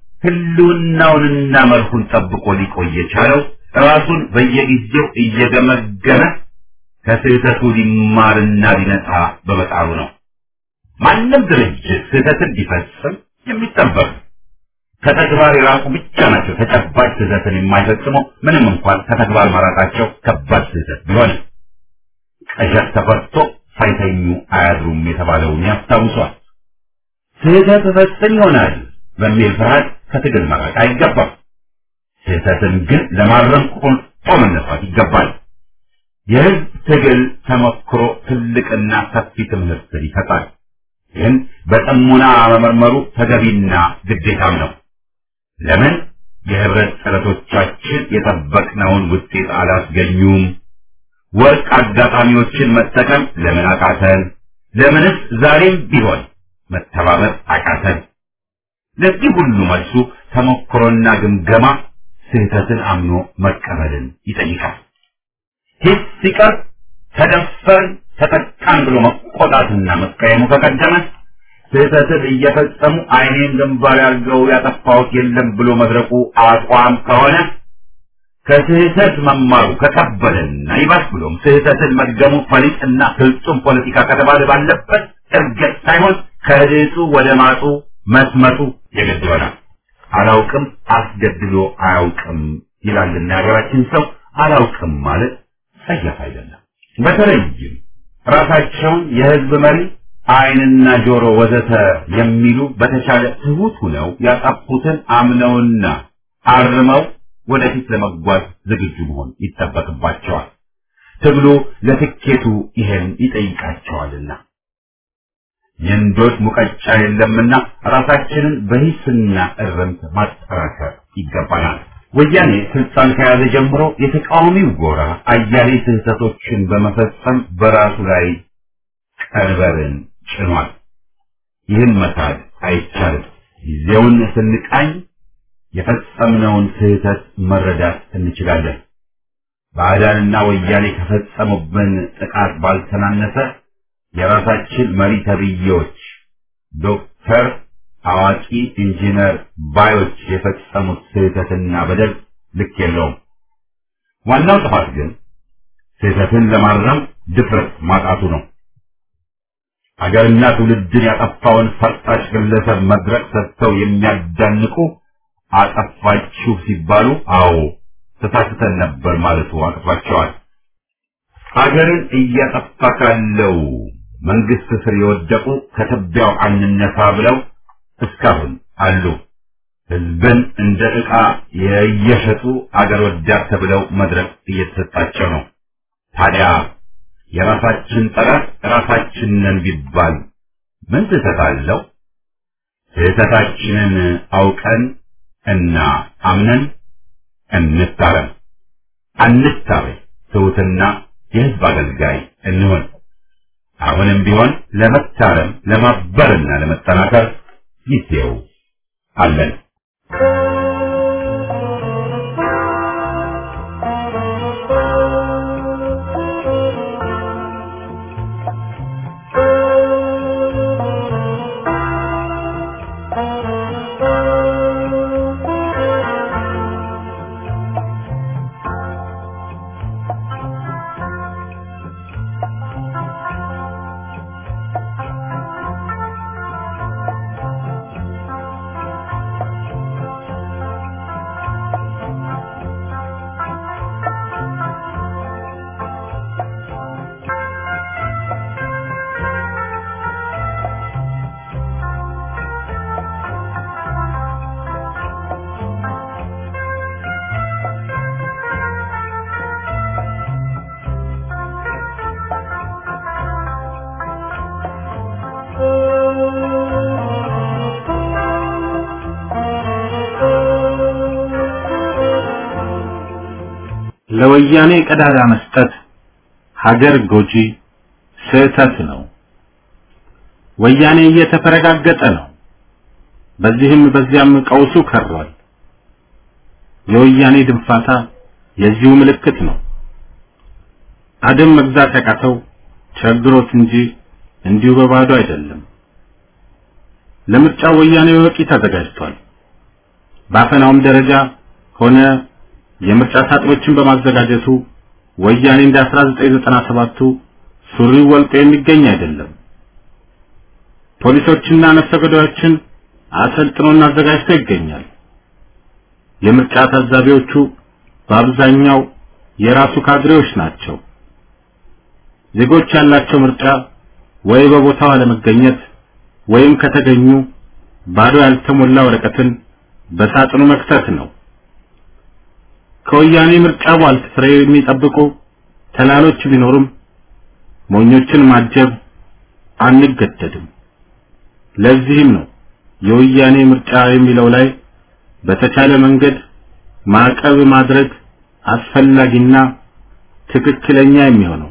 ህልውናውንና መልኩን ጠብቆ ሊቆይ የቻለው ራሱን በየጊዜው እየገመገመ ከስህተቱ ሊማርና ሊነጻ በመጣሩ ነው። ማንም ድርጅት ስህተትን ሊፈጽም የሚጠበቅ ከተግባር የራቁ ብቻ ናቸው ተጨባጭ ስህተትን የማይፈጽሙ ምንም እንኳን ከተግባር መራቃቸው ከባድ ስህተት ቢሆንም ቀዠት ተፈርቶ ሳይተኙ አያድሩም የተባለውን ያስታውሷል። ስህተት እፈጽም ይሆናል በሚል ፍርሃት ከትግል መራቅ አይገባም። ስህተትን ግን ለማረም ቆርጦ መነሳት ይገባል። የህዝብ ትግል ተሞክሮ ትልቅና ሰፊ ትምህርትን ይሰጣል። ግን በጥሞና መመርመሩ ተገቢና ግዴታም ነው። ለምን የህብረት ጥረቶቻችን የጠበቅነውን ውጤት አላስገኙም? ወርቅ አጋጣሚዎችን መጠቀም ለምን አቃተን? ለምንስ ዛሬም ቢሆን መተባበር አቃተን? ለዚህ ሁሉ መልሱ ተሞክሮና ግምገማ ስህተትን አምኖ መቀበልን ይጠይቃል። ሂስ ሲቀር ተደፈርን ተጠቃን ብሎ መቆጣትና መቀየሙ ከቀደመ ስህተትን እየፈጸሙ አይኔን ግንባር ያርገው ያጠፋሁት የለም ብሎ መድረቁ አቋም ከሆነ ከስህተት መማሩ ከከበደና ይባስ ብሎም ስህተትን መድገሙ ፈሊጥና ፍጹም ፖለቲካ ከተባለ ባለበት እርገጥ ሳይሆን ከድጡ ወደ ማጡ መስመጡ የግድ ይሆናል። አላውቅም አስገድሎ አያውቅም ይላልና የሀገራችን ሰው አላውቅም ማለት ጸያፍ አይደለም። በተለይም ራሳቸውን የህዝብ መሪ አይንና ጆሮ ወዘተ የሚሉ በተቻለ ትሁት ሁነው ያጠፉትን አምነውና አርመው ወደፊት ለመጓዝ ዝግጁ መሆን ይጠበቅባቸዋል። ትግሉ ለትኬቱ ይሄን ይጠይቃቸዋልና የእንዶድ ሙቀጫ የለምና ራሳችንን በሂስና እርምት ማጠራከር ይገባናል። ወያኔ ስልጣን ከያዘ ጀምሮ የተቃዋሚው ጎራ አያሌ ስህተቶችን በመፈጸም በራሱ ላይ ቀንበርን ጭኗል። ይህን መካድ አይቻልም። ጊዜውን ስንቃኝ የፈጸምነውን ስህተት መረዳት እንችላለን። ባዕዳንና ወያኔ ከፈጸሙብን ጥቃት ባልተናነሰ የራሳችን መሪ ተብዬዎች ዶክተር አዋቂ ኢንጂነር ባዮች የፈጸሙት ስህተትና በደል ልክ የለውም። ዋናው ጥፋት ግን ስህተትን ለማረም ድፍረት ማጣቱ ነው። አገርና ትውልድን ያጠፋውን ፈርጣጭ ግለሰብ መድረክ ሰጥተው የሚያዳንቁ አጠፋችሁ ሲባሉ አዎ ተሳስተን ነበር ማለቱ አቅቷቸዋል። አገርን እያጠፋ ካለው መንግስት ስር የወደቁ ከትቢያው አንነሳ ብለው እስካሁን አሉ። ህዝብን እንደ ዕቃ የየሸጡ አገር ወዳድ ተብለው መድረክ እየተሰጣቸው ነው። ታዲያ የራሳችን ጠላት ራሳችን ነን ቢባል ምን ስህተት አለው? ስህተታችንን አውቀን እና አምነን እንታረም። አንታበይ፣ ትሑትና የህዝብ አገልጋይ እንሆን። አሁንም ቢሆን ለመታረም ለማበርና ለመጠናከር ጊዜው አለን። ለወያኔ ቀዳዳ መስጠት ሀገር ጎጂ ስህተት ነው። ወያኔ እየተፈረጋገጠ ነው። በዚህም በዚያም ቀውሱ ከሯል። የወያኔ ድንፋታ የዚሁ ምልክት ነው። አደም መግዛት ያቃተው ቸግሮት እንጂ እንዲሁ በባዶ አይደለም። ለምርጫው ወያኔ በቂ ተዘጋጅቷል። በአፈናውም ደረጃ ሆነ የምርጫ ሳጥኖችን በማዘጋጀቱ ወያኔ እንደ 1997ቱ ሱሪው ወልቆ የሚገኝ አይደለም። ፖሊሶችና ነፍሰ ገዳዮችን አሰልጥኖና አዘጋጅቶ ይገኛል። የምርጫ ታዛቢዎቹ በአብዛኛው የራሱ ካድሬዎች ናቸው። ዜጎች ያላቸው ምርጫ ወይ በቦታው አለመገኘት ወይም ከተገኙ ባዶ ያልተሞላ ወረቀትን በሳጥኑ መክተት ነው። ከወያኔ ምርጫ ቧልት ፍሬ የሚጠብቁ ተላሎች ቢኖሩም ሞኞችን ማጀብ አንገደድም። ለዚህም ነው የወያኔ ምርጫ የሚለው ላይ በተቻለ መንገድ ማዕቀብ ማድረግ አስፈላጊና ትክክለኛ የሚሆነው።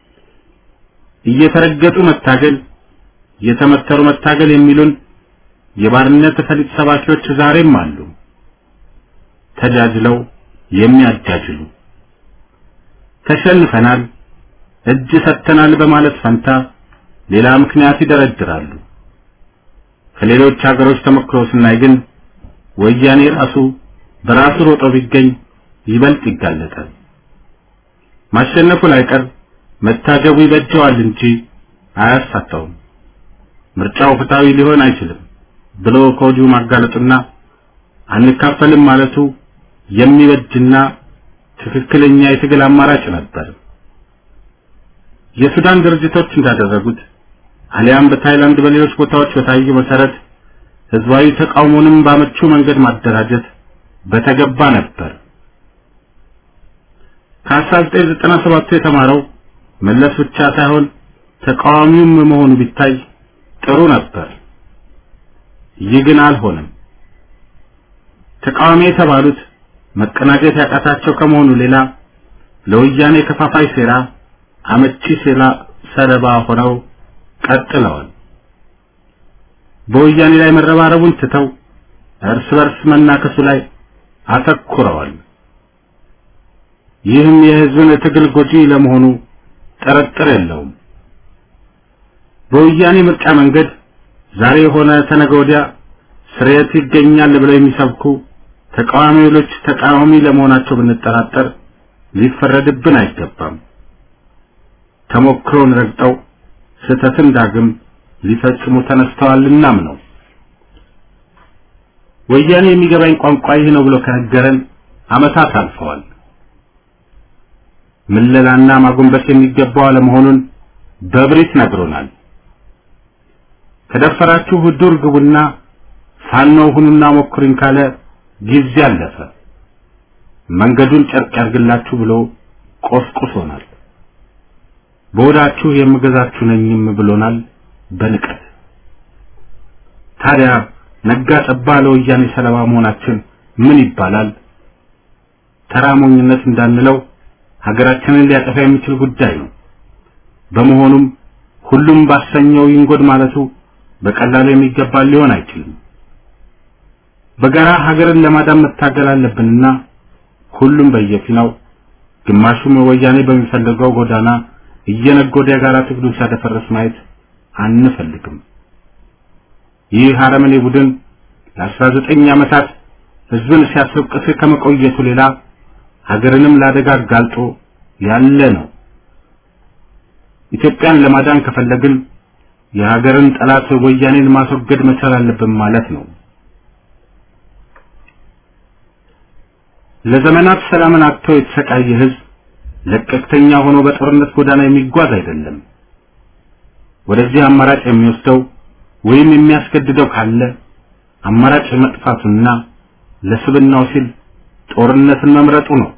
እየተረገጡ መታገል፣ እየተመተሩ መታገል የሚሉን የባርነት ፈሊጥ ሰባኪዎች ዛሬም አሉ። ተጃጅለው የሚያጃጅሉ ተሸንፈናል፣ እጅ ሰጥተናል በማለት ፈንታ ሌላ ምክንያት ይደረድራሉ። ከሌሎች ሀገሮች ተሞክሮ ስናይ ግን ወያኔ ራሱ በራሱ ሮጦ ቢገኝ ይበልጥ ይጋለጣል። ማሸነፉ ላይቀር መታገቡ ይበጀዋል እንጂ አያሳታውም። ምርጫው ፍትሃዊ ሊሆን አይችልም ብሎ ከወዲሁ ማጋለጡና አንካፈልም ማለቱ የሚበጅና ትክክለኛ የትግል አማራጭ ነበር። የሱዳን ድርጅቶች እንዳደረጉት አሊያም በታይላንድ በሌሎች ቦታዎች በታየው መሰረት ህዝባዊ ተቃውሞንም ባመቹ መንገድ ማደራጀት በተገባ ነበር። ከ1997 የተማረው መለስ ብቻ ሳይሆን ተቃዋሚውም መሆኑ ቢታይ ጥሩ ነበር። ይህ ግን አልሆነም። ተቃዋሚ የተባሉት መቀናጀት ያቃታቸው ከመሆኑ ሌላ ለወያኔ ከፋፋይ ሴራ አመቺ ሴራ ሰለባ ሆነው ቀጥለዋል። በወያኔ ላይ መረባረቡን ትተው እርስ በርስ መናከሱ ላይ አተኩረዋል። ይህም የህዝብን ትግል ጎጂ ለመሆኑ ጥርጥር የለውም። በወያኔ ምርጫ መንገድ ዛሬ የሆነ ተነገ ወዲያ ስርየት ይገኛል ብለው የሚሰብኩ ተቃዋሚዎች ተቃዋሚ ለመሆናቸው ብንጠራጠር ሊፈረድብን አይገባም። ተሞክሮን ረግጠው ስህተትን ዳግም ሊፈጽሙ ተነስተዋልናም ነው። ወያኔ የሚገባኝ ቋንቋ ይህ ነው ብሎ ከነገረን አመታት አልፈዋል። ምለላና ማጎንበስ የሚገባው አለመሆኑን በብሪት ነግሮናል። ከደፈራችሁ ዱር ግቡና ፋኖ ሁኑና ሞክሩኝ ካለ ጊዜ አለፈ። መንገዱን ጨርቅ ያርግላችሁ ብሎ ቆስቁሶናል። በወዳችሁ የምገዛችሁ ነኝም ብሎናል በንቀት። ታዲያ ነጋ ጠባ ለወያኔ ሰለባ መሆናችን ምን ይባላል? ተራሞኝነት እንዳንለው ሀገራችንን ሊያጠፋ የሚችል ጉዳይ ነው። በመሆኑም ሁሉም ባሰኘው ይንጎድ ማለቱ በቀላሉ የሚገባ ሊሆን አይችልም። በጋራ ሀገርን ለማዳን መታገል አለብንና ሁሉም በየፊናው ግማሹም ወያኔ በሚፈልገው ጎዳና እየነጎደ የጋራ ትግሉን ሲያደፈርስ ማየት አንፈልግም። ይህ አረመኔ ቡድን ለ19 ዓመታት ህዝብን ሲያስወቅስ ከመቆየቱ ሌላ ሀገርንም ለአደጋ አጋልጦ ያለ ነው። ኢትዮጵያን ለማዳን ከፈለግን የሀገርን ጠላት ወያኔን ማስወገድ መቻል አለብን ማለት ነው። ለዘመናት ሰላምን አጥቶ የተሰቃየ ህዝብ ለቀቅተኛ ሆኖ በጦርነት ጎዳና የሚጓዝ አይደለም። ወደዚህ አማራጭ የሚወስደው ወይም የሚያስገድደው ካለ አማራጭ መጥፋቱና ለስብናው ሲል ጦርነትን መምረጡ ነው።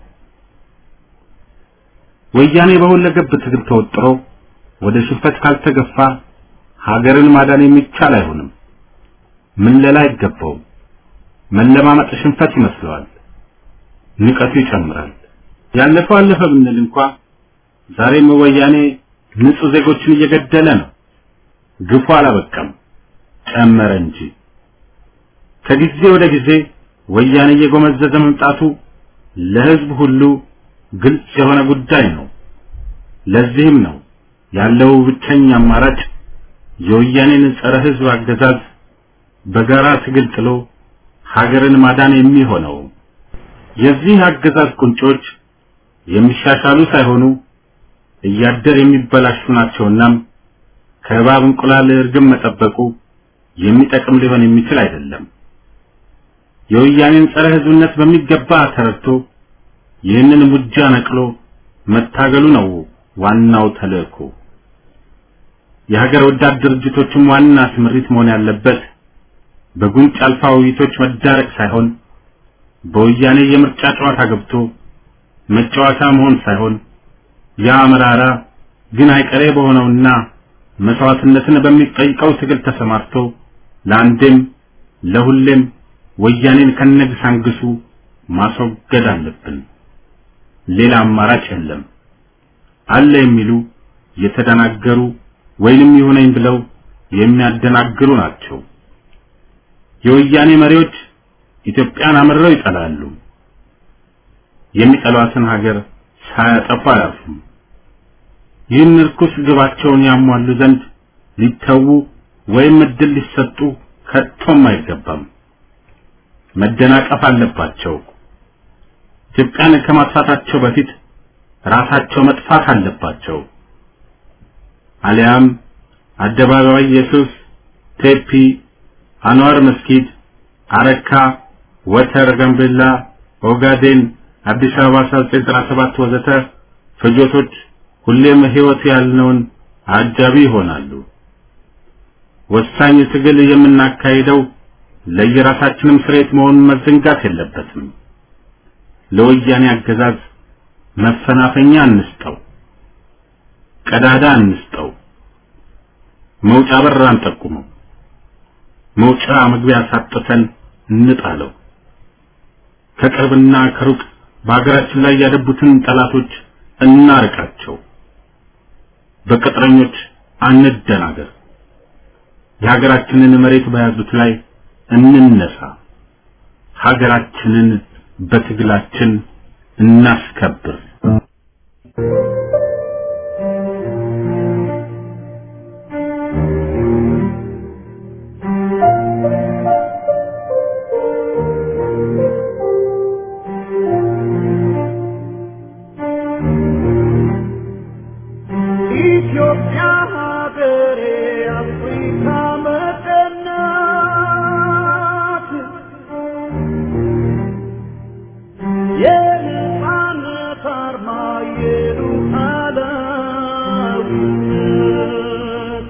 ወያኔ በሁለገብ ትግል ተወጥሮ ወደ ሽንፈት ካልተገፋ ሀገርን ማዳን የሚቻል አይሆንም። ምለላ አይገባውም። መለማመጥ ሽንፈት ይመስለዋል። ንቀቱ ይጨምራል። ያለፈው አለፈ ብንል እንኳ ዛሬም ወያኔ ንጹህ ዜጎችን እየገደለ ነው። ግፉ አላበቃም፣ ጨመረ እንጂ። ከጊዜ ወደ ጊዜ ወያኔ እየጎመዘዘ መምጣቱ ለህዝብ ሁሉ ግልጽ የሆነ ጉዳይ ነው። ለዚህም ነው ያለው ብቸኛ አማራጭ የወያኔን ጸረ ህዝብ አገዛዝ በጋራ ትግል ጥሎ ሀገርን ማዳን የሚሆነው። የዚህ አገዛዝ ቁንጮች የሚሻሻሉ ሳይሆኑ እያደር የሚበላሹ ናቸውና ከእባብ እንቁላል እርግብ መጠበቁ የሚጠቅም ሊሆን የሚችል አይደለም። የወያኔን ጸረ ህዝብነት በሚገባ ተረድቶ ይህንን ሙጃ ነቅሎ መታገሉ ነው ዋናው ተልእኮ። የሀገር ወዳድ ድርጅቶችም ዋና ስምሪት መሆን ያለበት በጉንጭ አልፋ ውይይቶች መዳረቅ ሳይሆን በወያኔ የምርጫ ጨዋታ ገብቶ መጫወቻ መሆን ሳይሆን ያ መራራ ግን አይቀሬ በሆነውና መስዋዕትነትን በሚጠይቀው ትግል ተሰማርቶ ለአንዴም ለሁሌም ወያኔን ከነግሳንግሱ ማስወገድ አለብን። ሌላ አማራጭ የለም። አለ የሚሉ የተደናገሩ ወይንም ይሁነኝ ብለው የሚያደናግሩ ናቸው። የወያኔ መሪዎች ኢትዮጵያን አምርረው ይጠላሉ። የሚጠሏትን ሀገር ሳያጠፉ አያልፉም። ይህን ርኩስ ግባቸውን ያሟሉ ዘንድ ሊተዉ ወይም እድል ሊሰጡ ከቶም አይገባም። መደናቀፍ አለባቸው። ኢትዮጵያን ከማጥፋታቸው በፊት ራሳቸው መጥፋት አለባቸው። አሊያም አደባባይ ኢየሱስ፣ ቴፒ፣ አንዋር መስጊድ፣ አረካ፣ ወተር፣ ጋምቤላ፣ ኦጋዴን፣ አዲስ አበባ 1997 ወዘተ ፍጆቶች ሁሌም ህይወት ያልነውን አጃቢ ይሆናሉ። ወሳኝ ትግል የምናካሂደው ለየራሳችንም ስሬት መሆኑን መዘንጋት የለበትም። ለወያኔ አገዛዝ መፈናፈኛ እንስጠው፣ ቀዳዳ እንስጠው፣ መውጫ በር አንጠቁመው፣ መውጫ መግቢያ ሳጥተን እንጣለው። ከቅርብና ከሩቅ በሀገራችን ላይ ያደቡትን ጠላቶች እናርቃቸው። በቅጥረኞች አንደናገር። የሀገራችንን መሬት በያዙት ላይ እንነሳ። ሀገራችንን በትግላችን እናስከብር። ኢትዮጵያ ሀገሬ አፍሪካ መቀናት የነፃነት አርማ የሉዓላዊነት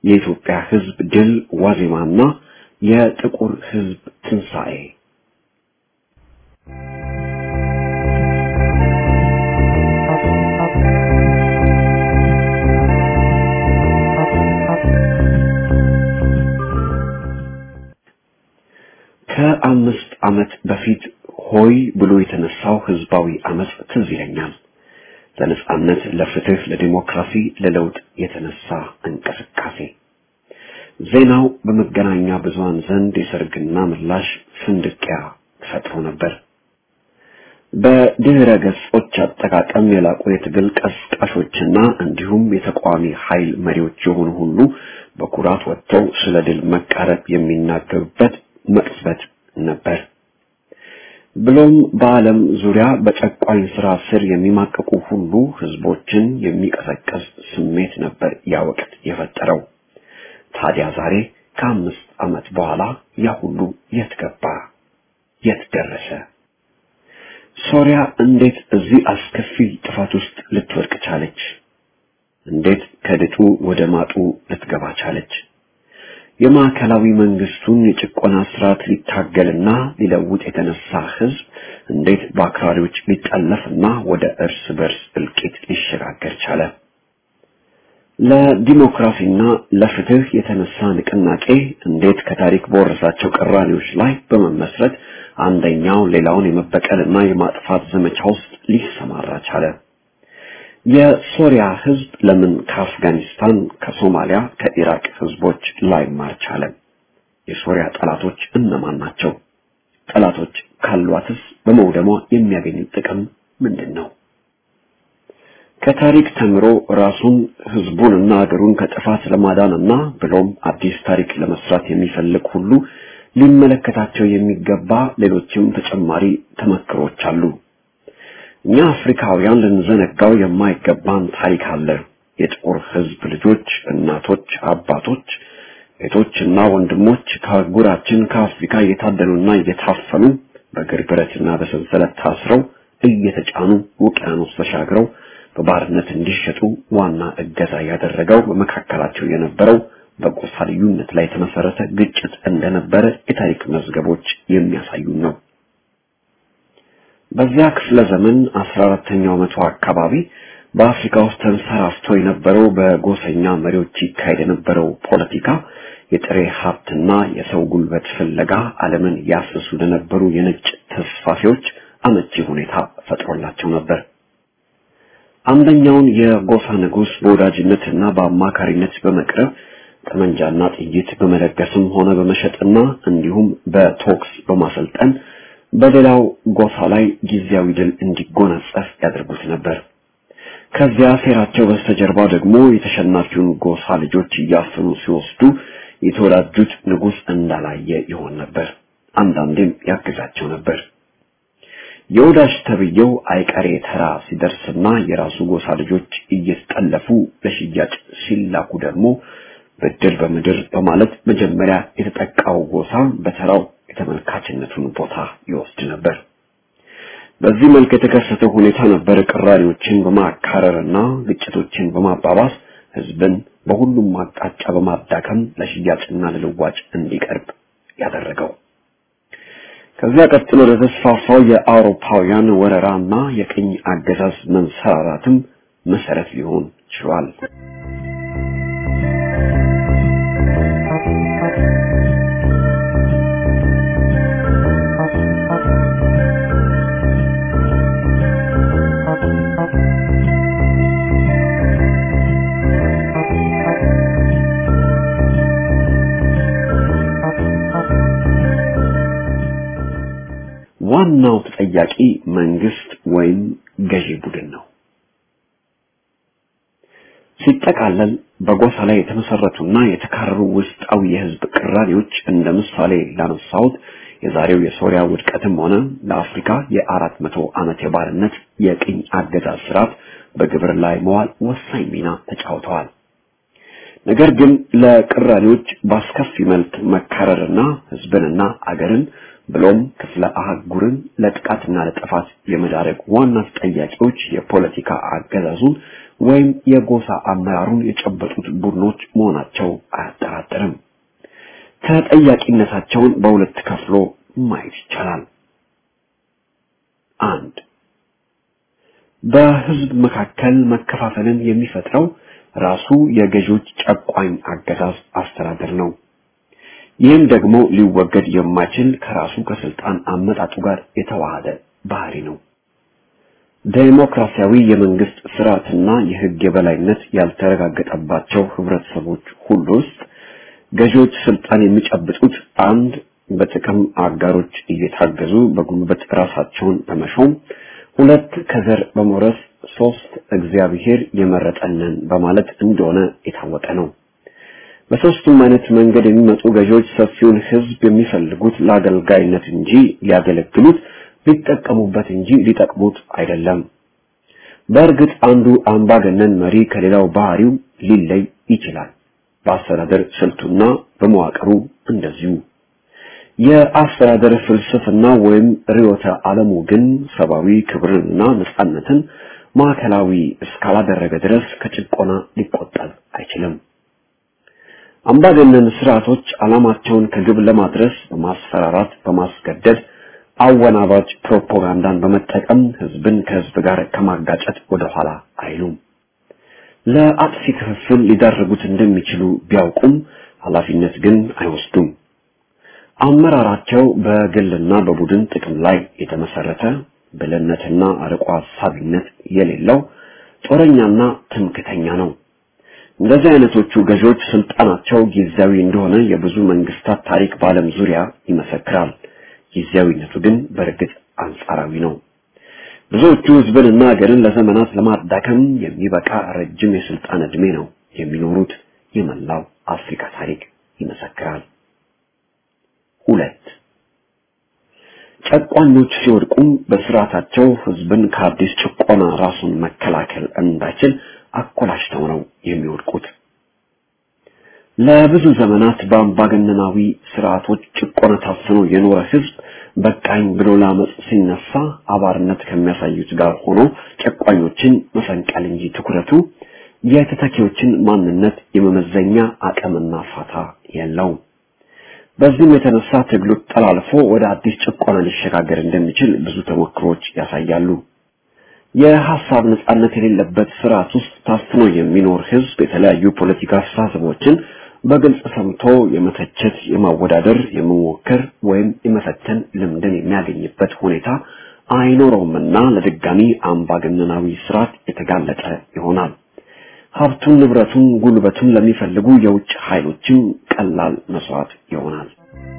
የኢትዮጵያ ሕዝብ ድል ዋዜማና የጥቁር ሕዝብ ትንሣኤ ከአምስት ዓመት በፊት ሆይ ብሎ የተነሳው ህዝባዊ አመጽ ትዝ ይለኛል። ለነጻነት፣ ለፍትህ፣ ለዲሞክራሲ፣ ለለውጥ የተነሳ እንቅስቃሴ ዜናው በመገናኛ ብዙሃን ዘንድ የሰርግና ምላሽ ፍንድቂያ ፈጥሮ ነበር። በድህረ ገጾች አጠቃቀም የላቁ የትግል ቀስቃሾችና እንዲሁም የተቃዋሚ ኃይል መሪዎች የሆኑ ሁሉ በኩራት ወጥተው ስለ ድል መቃረብ የሚናገሩበት መቅጽበት ነበር። ብሎም በዓለም ዙሪያ በጨቋኝ ስራ ስር የሚማቀቁ ሁሉ ህዝቦችን የሚቀሰቀስ ስሜት ነበር ያ ወቅት የፈጠረው። ታዲያ ዛሬ ከአምስት ዓመት በኋላ ያ ሁሉ የት ገባ? የት ደረሰ? ሶሪያ እንዴት እዚህ አስከፊ ጥፋት ውስጥ ልትወድቅ ቻለች? እንዴት ከድጡ ወደ ማጡ ልትገባ ቻለች? የማዕከላዊ መንግስቱን የጭቆና ስርዓት ሊታገልና ሊለውጥ የተነሳ ህዝብ እንዴት በአክራሪዎች ሊጠለፍና ወደ እርስ በርስ እልቂት ሊሸጋገር ቻለ? ለዲሞክራሲና ለፍትህ የተነሳ ንቅናቄ እንዴት ከታሪክ በወረሳቸው ቅራኔዎች ላይ በመመስረት አንደኛው ሌላውን የመበቀልና የማጥፋት ዘመቻ ውስጥ ሊሰማራ ቻለ? የሶሪያ ህዝብ ለምን ከአፍጋኒስታን፣ ከሶማሊያ፣ ከኢራቅ ህዝቦች ላይማር ቻለ? የሶሪያ ጠላቶች እነማን ናቸው? ጠላቶች ካሏትስ በመውደሟ የሚያገኙት ጥቅም ምንድን ነው? ከታሪክ ተምሮ ራሱን ህዝቡንና አገሩን ከጥፋት ለማዳንና ብሎም አዲስ ታሪክ ለመስራት የሚፈልግ ሁሉ ሊመለከታቸው የሚገባ ሌሎችም ተጨማሪ ተመክሮች አሉ። እኛ አፍሪካውያን ልንዘነጋው የማይገባን ታሪክ አለ። የጥቁር ህዝብ ልጆች፣ እናቶች፣ አባቶች፣ እህቶችና ወንድሞች ከአህጉራችን ከአፍሪካ እየታደኑና እየታፈኑ በእግር ብረትና በሰንሰለት ታስረው እየተጫኑ ውቅያኖስ ተሻግረው በባርነት እንዲሸጡ ዋና እገዛ ያደረገው በመካከላቸው የነበረው በጎሳ ልዩነት ላይ የተመሰረተ ግጭት እንደነበረ የታሪክ መዝገቦች የሚያሳዩን ነው። በዚያ ክፍለ ዘመን አስራ አራተኛው መቶ አካባቢ በአፍሪካ ውስጥ ተንሰራፍቶ የነበረው በጎሰኛ መሪዎች ይካሄድ የነበረው ፖለቲካ የጥሬ ሀብትና የሰው ጉልበት ፍለጋ ዓለምን ያስሱ ለነበሩ የነጭ ተስፋፊዎች አመቺ ሁኔታ ፈጥሮላቸው ነበር። አንደኛውን የጎሳ ንጉስ በወዳጅነትና በአማካሪነት በመቅረብ ጠመንጃና ጥይት በመለገስም ሆነ በመሸጥና እንዲሁም በቶክስ በማሰልጠን በሌላው ጎሳ ላይ ጊዜያዊ ድል እንዲጎናጸፍ ያደርጉት ነበር። ከዚያ ሴራቸው በስተጀርባ ደግሞ የተሸናፊውን ጎሳ ልጆች እያፈኑ ሲወስዱ የተወዳጁት ንጉስ እንዳላየ ይሆን ነበር። አንዳንዴም ያግዛቸው ነበር። የወዳጅ ተብዬው አይቀሬ ተራ ሲደርስና የራሱ ጎሳ ልጆች እየተጠለፉ ለሽያጭ ሲላኩ ደግሞ ብድር በምድር በማለት መጀመሪያ የተጠቃው ጎሳ በተራው የተመልካችነቱን ቦታ ይወስድ ነበር። በዚህ መልክ የተከሰተው ሁኔታ ነበር ቅራኔዎችን በማካረርና ግጭቶችን በማባባስ ህዝብን በሁሉም አቅጣጫ በማዳከም ለሽያጭና ለልዋጭ እንዲቀርብ ያደረገው። ከዚያ ቀጥሎ ለተስፋፋው የአውሮፓውያን ወረራና የቅኝ አገዛዝ መንሰራራትም መሰረት ሊሆን ችሏል። ዋናው ተጠያቂ መንግስት ወይም ገዢ ቡድን ነው። ሲጠቃለል በጎሳ ላይ የተመሰረቱና የተካረሩ ውስጣዊ የህዝብ ቅራኔዎች እንደ ምሳሌ ላነሳሁት የዛሬው የሶሪያ ውድቀትም ሆነ ለአፍሪካ የአራት መቶ ዓመት የባርነት የቅኝ አገዛዝ ስርዓት በግብር ላይ መዋል ወሳኝ ሚና ተጫውተዋል። ነገር ግን ለቅራኔዎች በአስከፊ መልክ መካረርና ህዝብንና አገርን ብሎም ክፍለ አህጉርን ለጥቃትና ለጥፋት የመዳረግ ዋና ተጠያቂዎች የፖለቲካ አገዛዙን ወይም የጎሳ አመራሩን የጨበጡት ቡድኖች መሆናቸው አያጠራጥርም። ተጠያቂነታቸውን በሁለት ከፍሎ ማየት ይቻላል። አንድ በህዝብ መካከል መከፋፈልን የሚፈጥረው ራሱ የገዢዎች ጨቋኝ አገዛዝ አስተዳደር ነው። ይህም ደግሞ ሊወገድ የማይችል ከራሱ ከስልጣን አመጣጡ ጋር የተዋሃደ ባህሪ ነው። ዴሞክራሲያዊ የመንግስት ስርዓትና የህግ የበላይነት ያልተረጋገጠባቸው ህብረተሰቦች ሁሉ ውስጥ ገዢዎች ስልጣን የሚጨብጡት አንድ በጥቅም አጋሮች እየታገዙ በጉልበት ራሳቸውን በመሾም ሁለት ከዘር በመውረስ ሶስት እግዚአብሔር የመረጠንን በማለት እንደሆነ የታወቀ ነው። በሶስቱም አይነት መንገድ የሚመጡ ገዢዎች ሰፊውን ህዝብ የሚፈልጉት ለአገልጋይነት እንጂ ሊያገለግሉት ሊጠቀሙበት እንጂ ሊጠቅሙት አይደለም። በእርግጥ አንዱ አምባገነን መሪ ከሌላው ባህሪው ሊለይ ይችላል። በአስተዳደር ስልቱና በመዋቅሩ እንደዚሁ። የአስተዳደር ፍልስፍና ወይም ርዕዮተ ዓለሙ ግን ሰብአዊ ክብርንና ነጻነትን ማዕከላዊ እስካላደረገ ድረስ ከጭቆና ሊቆጠብ አይችልም። አምባገነን ስርዓቶች ዓላማቸውን ከግብ ለማድረስ በማስፈራራት፣ በማስገደድ አወናባጅ ፕሮፓጋንዳን በመጠቀም ህዝብን ከህዝብ ጋር ከማጋጨት ወደኋላ አይሉም። ለአጥፊ ክፍፍል ሊዳርጉት እንደሚችሉ ቢያውቁም ኃላፊነት ግን አይወስዱም። አመራራቸው በግልና በቡድን ጥቅም ላይ የተመሰረተ ብልህነትና አርቆ ሀሳቢነት የሌለው ጦረኛና ትምክተኛ ነው። እንደዚህ አይነቶቹ ገዢዎች ስልጣናቸው ጊዜያዊ እንደሆነ የብዙ መንግስታት ታሪክ በዓለም ዙሪያ ይመሰክራል። ጊዜያዊነቱ ግን በእርግጥ አንጻራዊ ነው። ብዙዎቹ ህዝብንና ሀገርን ለዘመናት ለማዳከም የሚበቃ ረጅም የስልጣን ዕድሜ ነው የሚኖሩት። የመላው አፍሪካ ታሪክ ይመሰክራል። ሁለት ጨቋኞች ሲወድቁም በስርዓታቸው ህዝብን ከአዲስ ጭቆና ራሱን መከላከል እንዳይችል አኮላሽተው ነው የሚወድቁት። ለብዙ ዘመናት በአምባገነናዊ ስርዓቶች ጭቆና ታፍኖ የኖረ ህዝብ በቃኝ ብሎ ለአመፅ ሲነሳ አባርነት ከሚያሳዩት ጋር ሆኖ ጨቋኞችን መፈንቀል እንጂ ትኩረቱ የተተኪዎችን ማንነት የመመዘኛ አቅምና ፋታ የለውም። በዚህም የተነሳ ትግሉ ጠላልፎ ወደ አዲስ ጭቆና ሊሸጋገር እንደሚችል ብዙ ተሞክሮች ያሳያሉ። የሐሳብ ነጻነት የሌለበት ስርዓት ውስጥ ታፍኖ የሚኖር ህዝብ የተለያዩ ፖለቲካ አስተሳሰቦችን በግልጽ ሰምቶ የመተቸት፣ የማወዳደር፣ የመሞከር ወይም የመፈተን ልምድን የሚያገኝበት ሁኔታ አይኖረውምና ለድጋሚ አምባገነናዊ ስርዓት የተጋለጠ ይሆናል። ሀብቱን፣ ንብረቱን፣ ጉልበቱን ለሚፈልጉ የውጭ ኃይሎችም ቀላል መስዋዕት ይሆናል።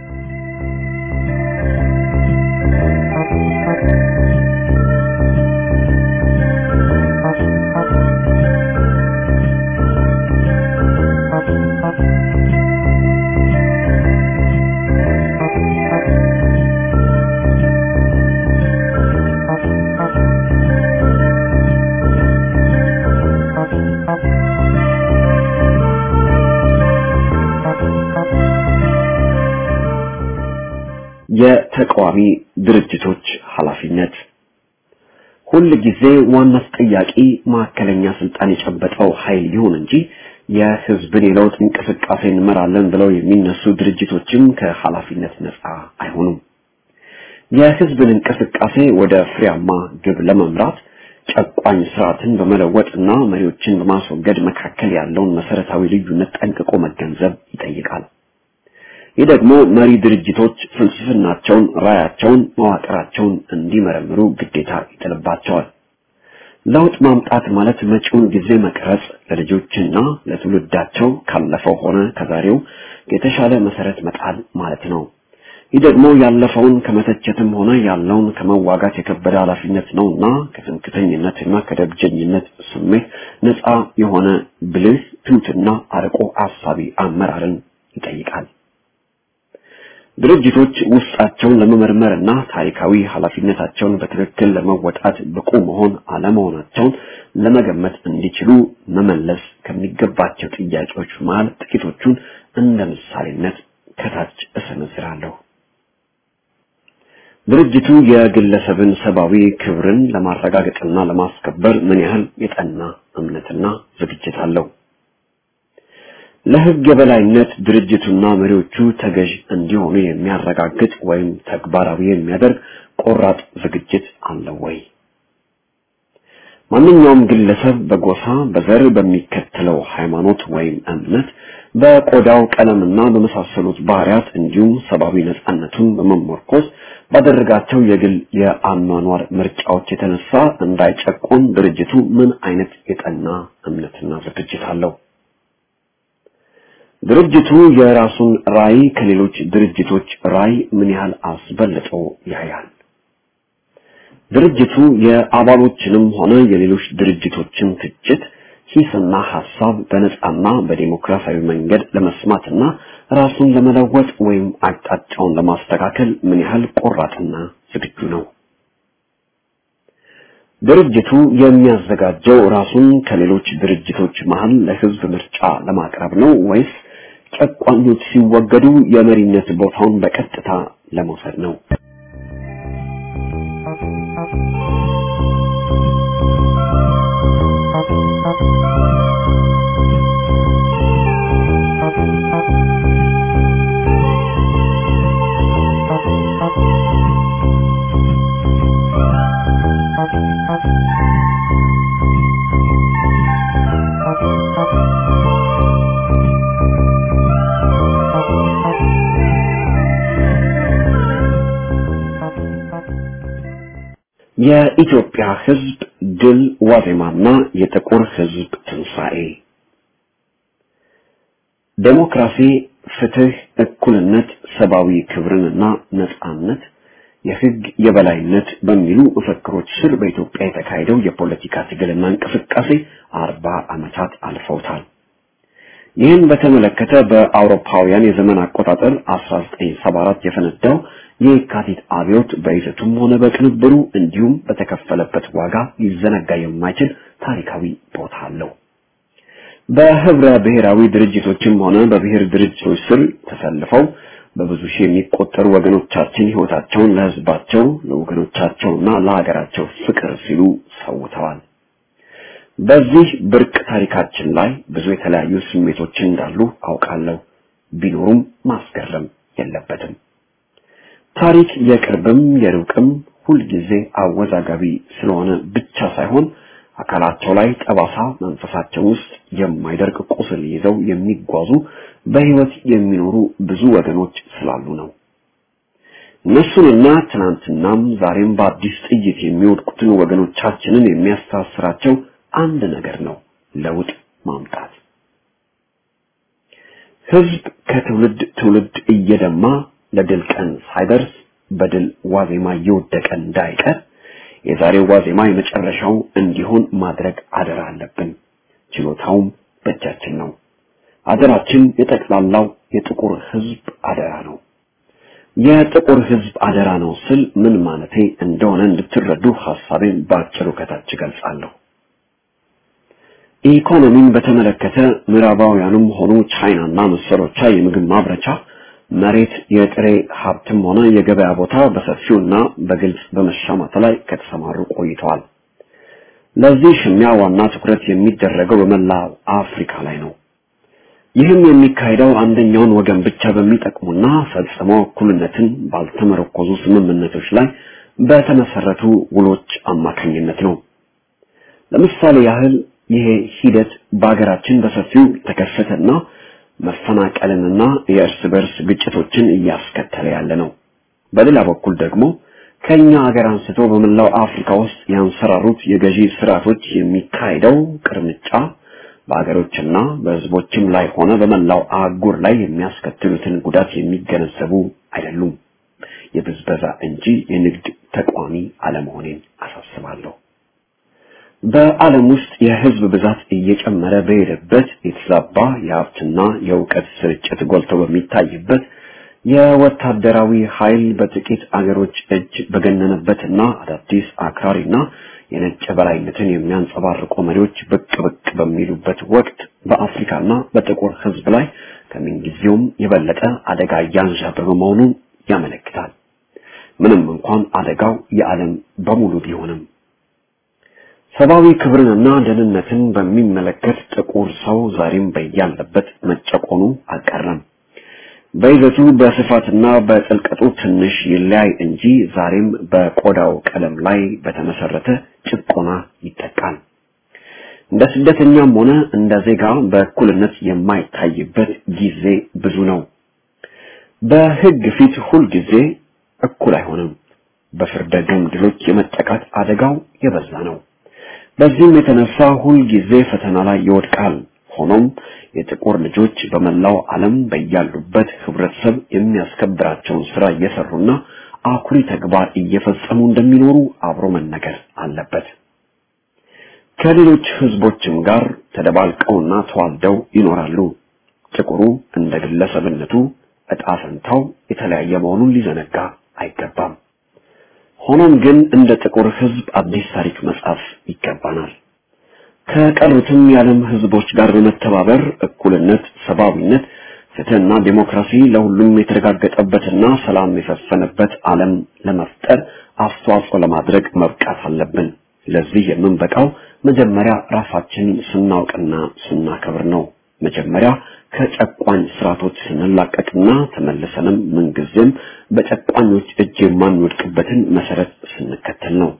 የተቃዋሚ ድርጅቶች ኃላፊነት ሁል ጊዜ ዋና ተጠያቂ ማዕከለኛ ስልጣን የጨበጠው ኃይል ይሁን እንጂ የህዝብን የለውጥ እንቅስቃሴ እንመራለን ብለው የሚነሱ ድርጅቶችም ከኃላፊነት ነፃ አይሆኑም። የህዝብን እንቅስቃሴ ወደ ፍሬያማ ግብ ለመምራት ጨቋኝ ስርዓትን በመለወጥና መሪዎችን በማስወገድ መካከል ያለውን መሰረታዊ ልዩነት ጠንቅቆ መገንዘብ ይጠይቃል። ይህ ደግሞ መሪ ድርጅቶች ፍልስፍናቸውን፣ ራያቸውን፣ መዋቅራቸውን እንዲመረምሩ ግዴታ ይጥልባቸዋል። ለውጥ ማምጣት ማለት መጪውን ጊዜ መቅረጽ፣ ለልጆችና ለትውልዳቸው ካለፈው ሆነ ከዛሬው የተሻለ መሰረት መጣል ማለት ነው። ይህ ደግሞ ያለፈውን ከመተቸትም ሆነ ያለውን ከመዋጋት የከበደ ኃላፊነት ነውና ከትምክተኝነትና ከደብጀኝነት ስሜት ነፃ የሆነ ብልህ ትሑትና አርቆ አሳቢ አመራርን ይጠይቃል። ድርጅቶች ውስጣቸውን ለመመርመርና ታሪካዊ ኃላፊነታቸውን በትክክል ለመወጣት ብቁ መሆን አለመሆናቸውን ለመገመት እንዲችሉ መመለስ ከሚገባቸው ጥያቄዎች መሃል ጥቂቶቹን እንደ ምሳሌነት ከታች እሰነዝራለሁ። ድርጅቱ የግለሰብን ሰብአዊ ክብርን ለማረጋገጥና ለማስከበር ምን ያህል የጠና እምነትና ዝግጅት አለው? ለሕግ የበላይነት ድርጅቱና መሪዎቹ ተገዥ እንዲሆኑ የሚያረጋግጥ ወይም ተግባራዊ የሚያደርግ ቆራጥ ዝግጅት አለው ወይ? ማንኛውም ግለሰብ በጎሳ፣ በዘር፣ በሚከተለው ሃይማኖት ወይም እምነት፣ በቆዳው ቀለምና በመሳሰሉት ባህሪያት እንዲሁም ሰብአዊ ነጻነቱን በመመርኮዝ ባደረጋቸው የግል የአኗኗር ምርጫዎች የተነሳ እንዳይጨቆን ድርጅቱ ምን አይነት የጠና እምነትና ዝግጅት አለው? ድርጅቱ የራሱን ራዕይ ከሌሎች ድርጅቶች ራዕይ ምን ያህል አስበልጦ ያያል? ድርጅቱ የአባሎችንም ሆነ የሌሎች ድርጅቶችን ትችት፣ ሂስና ሐሳብ በነጻና በዲሞክራሲያዊ መንገድ ለመስማትና ራሱን ለመለወጥ ወይም አቅጣጫውን ለማስተካከል ምን ያህል ቆራጥና ዝግጁ ነው? ድርጅቱ የሚያዘጋጀው ራሱን ከሌሎች ድርጅቶች መሃል ለሕዝብ ምርጫ ለማቅረብ ነው ወይስ ጨቋኞች ሲወገዱ የመሪነት ቦታውን በቀጥታ ለመውሰድ ነው? የኢትዮጵያ ሕዝብ ድል ዋዜማና የጥቁር ሕዝብ ትንሣኤ ዴሞክራሲ፣ ፍትህ፣ እኩልነት፣ ሰብአዊ ክብርንና ነጻነት፣ የሕግ የበላይነት በሚሉ መፈክሮች ስር በኢትዮጵያ የተካሄደው የፖለቲካ ትግልና እንቅስቃሴ አርባ ዓመታት አልፈውታል። ይህን በተመለከተ በአውሮፓውያን የዘመን አቆጣጠር 1974 የፈነዳው የካቲት አብዮት በይዘቱም ሆነ በቅንብሩ እንዲሁም በተከፈለበት ዋጋ ሊዘነጋ የማይችል ታሪካዊ ቦታ አለው። በህብረ ብሔራዊ ድርጅቶችም ሆነ በብሔር ድርጅቶች ስር ተሰልፈው በብዙ ሺህ የሚቆጠሩ ወገኖቻችን ህይወታቸውን ለህዝባቸው ለወገኖቻቸውና ለሀገራቸው ፍቅር ሲሉ ሰውተዋል። በዚህ ብርቅ ታሪካችን ላይ ብዙ የተለያዩ ስሜቶች እንዳሉ አውቃለሁ። ቢኖሩም ማስገረም የለበትም። ታሪክ የቅርብም የሩቅም ሁልጊዜ አወዛጋቢ ስለሆነ ብቻ ሳይሆን አካላቸው ላይ ጠባሳ፣ መንፈሳቸው ውስጥ የማይደርቅ ቁስል ይዘው የሚጓዙ በህይወት የሚኖሩ ብዙ ወገኖች ስላሉ ነው። እነሱንና ትናንትናም ዛሬም በአዲስ ጥይት የሚወድቁትን ወገኖቻችንን የሚያስተሳስራቸው አንድ ነገር ነው፣ ለውጥ ማምጣት። ህዝብ ከትውልድ ትውልድ እየደማ ለድል ቀን ሳይደርስ በድል ዋዜማ እየወደቀ እንዳይቀር የዛሬው ዋዜማ የመጨረሻው እንዲሆን ማድረግ አደራ አለብን። ችሎታውም በእጃችን ነው። አደራችን የጠቅላላው የጥቁር ህዝብ አደራ ነው። የጥቁር ህዝብ አደራ ነው ስል ምን ማለቴ እንደሆነ እንድትረዱ ሐሳቤን በአጭሩ ከታች ገልጻለሁ። ኢኮኖሚን በተመለከተ ምዕራባውያኑም ሆኑ ቻይናና መሰሎቿ የምግብ ማምረቻ መሬት፣ የጥሬ ሀብትም ሆነ የገበያ ቦታ በሰፊውና በግልጽ በመሻማት ላይ ከተሰማሩ ቆይተዋል። ለዚህ ሽሚያ ዋና ትኩረት የሚደረገው በመላው አፍሪካ ላይ ነው። ይህም የሚካሄደው አንደኛውን ወገን ብቻ በሚጠቅሙና ፈጽሞ እኩልነትን ባልተመረኮዙ ስምምነቶች ላይ በተመሰረቱ ውሎች አማካኝነት ነው። ለምሳሌ ያህል ይሄ ሂደት በሀገራችን በሰፊው ተከሰተና መፈናቀልንና የእርስ በርስ ግጭቶችን እያስከተለ ያለ ነው። በሌላ በኩል ደግሞ ከኛ ሀገር አንስቶ በመላው አፍሪካ ውስጥ ያንሰራሩት የገዢ ስርዓቶች የሚካሄደው ቅርምጫ በሀገሮችና በሕዝቦችም ላይ ሆነ በመላው አህጉር ላይ የሚያስከትሉትን ጉዳት የሚገነዘቡ አይደሉም። የብዝበዛ እንጂ የንግድ ተቋሚ አለመሆኔን አሳስባለሁ። በዓለም ውስጥ የህዝብ ብዛት እየጨመረ በሄደበት የተዛባ የሀብትና የእውቀት ስርጭት ጎልቶ በሚታይበት የወታደራዊ ኃይል በጥቂት አገሮች እጅ በገነነበትና አዳዲስ አክራሪና የነጭ በላይነትን የሚያንጸባርቁ መሪዎች ብቅ ብቅ በሚሉበት ወቅት በአፍሪካና በጥቁር ህዝብ ላይ ከምንጊዜውም የበለጠ አደጋ እያንዣበበ መሆኑን ያመለክታል። ምንም እንኳን አደጋው የዓለም በሙሉ ቢሆንም ሰብአዊ ክብርንና ደህንነትን በሚመለከት ጥቁር ሰው ዛሬም በያለበት መጨቆኑ አልቀረም። በይዘቱ በስፋትና በጥልቀቱ ትንሽ ይለያይ እንጂ ዛሬም በቆዳው ቀለም ላይ በተመሰረተ ጭቆና ይጠቃል። እንደ ስደተኛም ሆነ እንደ ዜጋ በእኩልነት የማይታይበት ጊዜ ብዙ ነው። በሕግ ፊት ሁል ጊዜ እኩል አይሆንም። በፍርደ ገምድሎች የመጠቃት አደጋው የበዛ ነው። በዚህም የተነሳ ሁል ጊዜ ፈተና ላይ ይወድቃል። ሆኖም የጥቁር ልጆች በመላው ዓለም በያሉበት ህብረተሰብ የሚያስከብራቸውን ስራ እየሰሩና አኩሪ ተግባር እየፈጸሙ እንደሚኖሩ አብሮ መነገር አለበት። ከሌሎች ህዝቦችም ጋር ተደባልቀውና ተዋልደው ይኖራሉ። ጥቁሩ እንደ ግለሰብነቱ እጣ ፈንታው የተለያየ መሆኑን ሊዘነጋ አይገባም። ሆኖም ግን እንደ ጥቁር ህዝብ አዲስ ታሪክ መጻፍ ይገባናል። ከቀሩትም የዓለም ህዝቦች ጋር በመተባበር እኩልነት፣ ሰብአዊነት፣ ፍትህና ዲሞክራሲ ለሁሉም የተረጋገጠበትና ሰላም የሰፈነበት ዓለም ለመፍጠር አስተዋጽኦ ለማድረግ መብቃት አለብን። ለዚህ የምንበቃው መጀመሪያ ራሳችንን ስናውቅና ስናከብር ነው። መጀመሪያ ከጨቋኝ ስርዓቶች ስንላቀቅና ተመልሰንም ምንጊዜም በጨቋኞች እጅ የማንወድቅበትን መሰረት ስንከተል ነው።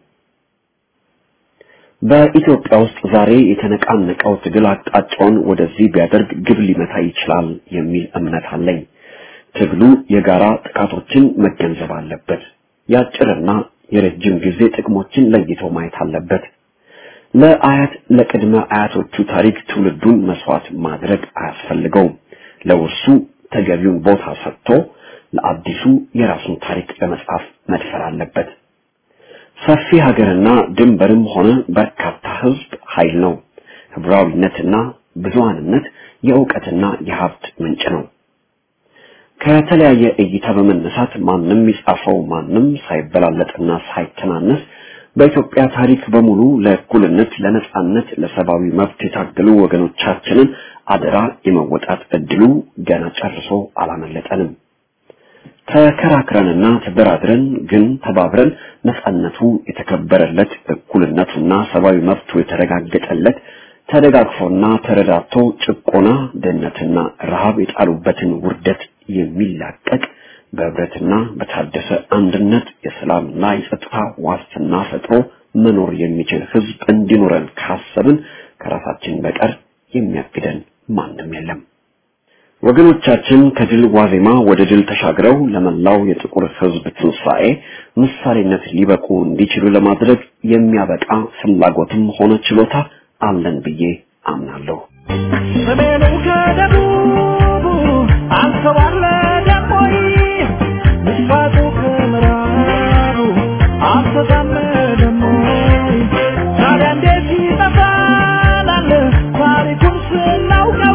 በኢትዮጵያ ውስጥ ዛሬ የተነቃነቀው ትግል አቅጣጫውን ወደዚህ ቢያደርግ ግብ ሊመታ ይችላል የሚል እምነት አለኝ። ትግሉ የጋራ ጥቃቶችን መገንዘብ አለበት። የአጭርና የረጅም ጊዜ ጥቅሞችን ለይቶ ማየት አለበት። ለአያት ለቅድመ አያቶቹ ታሪክ ትውልዱን መስዋዕት ማድረግ አያስፈልገውም። ለውርሱ ተገቢውን ቦታ ሰጥቶ ለአዲሱ የራሱን ታሪክ ለመጻፍ መድፈር አለበት። ሰፊ ሀገርና ድንበርም ሆነ በርካታ ህዝብ ኃይል ነው። ህብራዊነትና ብዙሃንነት የእውቀትና የሀብት ምንጭ ነው። ከተለያየ እይታ በመነሳት ማንም ይጻፈው ማንም ሳይበላለጥና ሳይተናነስ በኢትዮጵያ ታሪክ በሙሉ ለእኩልነት፣ ለነጻነት፣ ለሰብአዊ መብት የታገሉ ወገኖቻችንን አደራ የመወጣት እድሉ ገና ጨርሶ አላመለጠንም። ተከራክረንና ተደራድረን ግን ተባብረን ነጻነቱ የተከበረለት እኩልነቱና ሰብአዊ መብቱ የተረጋገጠለት ተደጋግፎና ተረዳቶ ጭቆና፣ ድህነትና ረሃብ የጣሉበትን ውርደት የሚላቀቅ በህብረትና በታደሰ አንድነት የሰላምና የጸጥታ ዋስትና ፈጥሮ መኖር የሚችል ህዝብ እንዲኖረን ካሰብን ከራሳችን በቀር የሚያግደን ማንም የለም። ወገኖቻችን ከድል ዋዜማ ወደ ድል ተሻግረው ለመላው የጥቁር ህዝብ ትንሣኤ ምሳሌነት ሊበቁ እንዲችሉ ለማድረግ የሚያበቃ ፍላጎትም ሆነ ችሎታ አለን ብዬ አምናለሁ። ሰሜኑ ከደቡቡ አንተ ባለ ደሞይ ምስራቁ ከምዕራቡ አንተ ጋመደሞይ ታዲያ እንዴት ይጠፋናል ታሪኩን ስናውቀው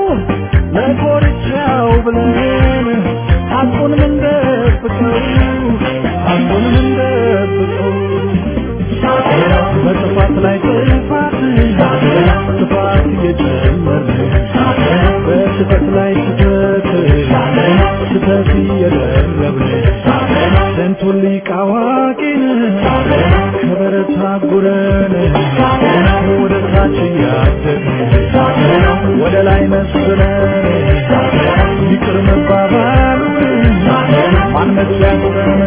ለኮርቻው ብለን ሐቁን ምንደብቀው ሐቁን ምንደብቀው በጥፋት ላይ ጥፋት ጥፋት እየጨመርን በስህተት ላይ ስህተት ስህተት እየደረብን ስንቱን ሊቅ አዋቂን ከበረት አጉረን ወደ ታች እያደግን ወደ ላይ መስለን ይቅር መባባሉን ማን መች ያኑረን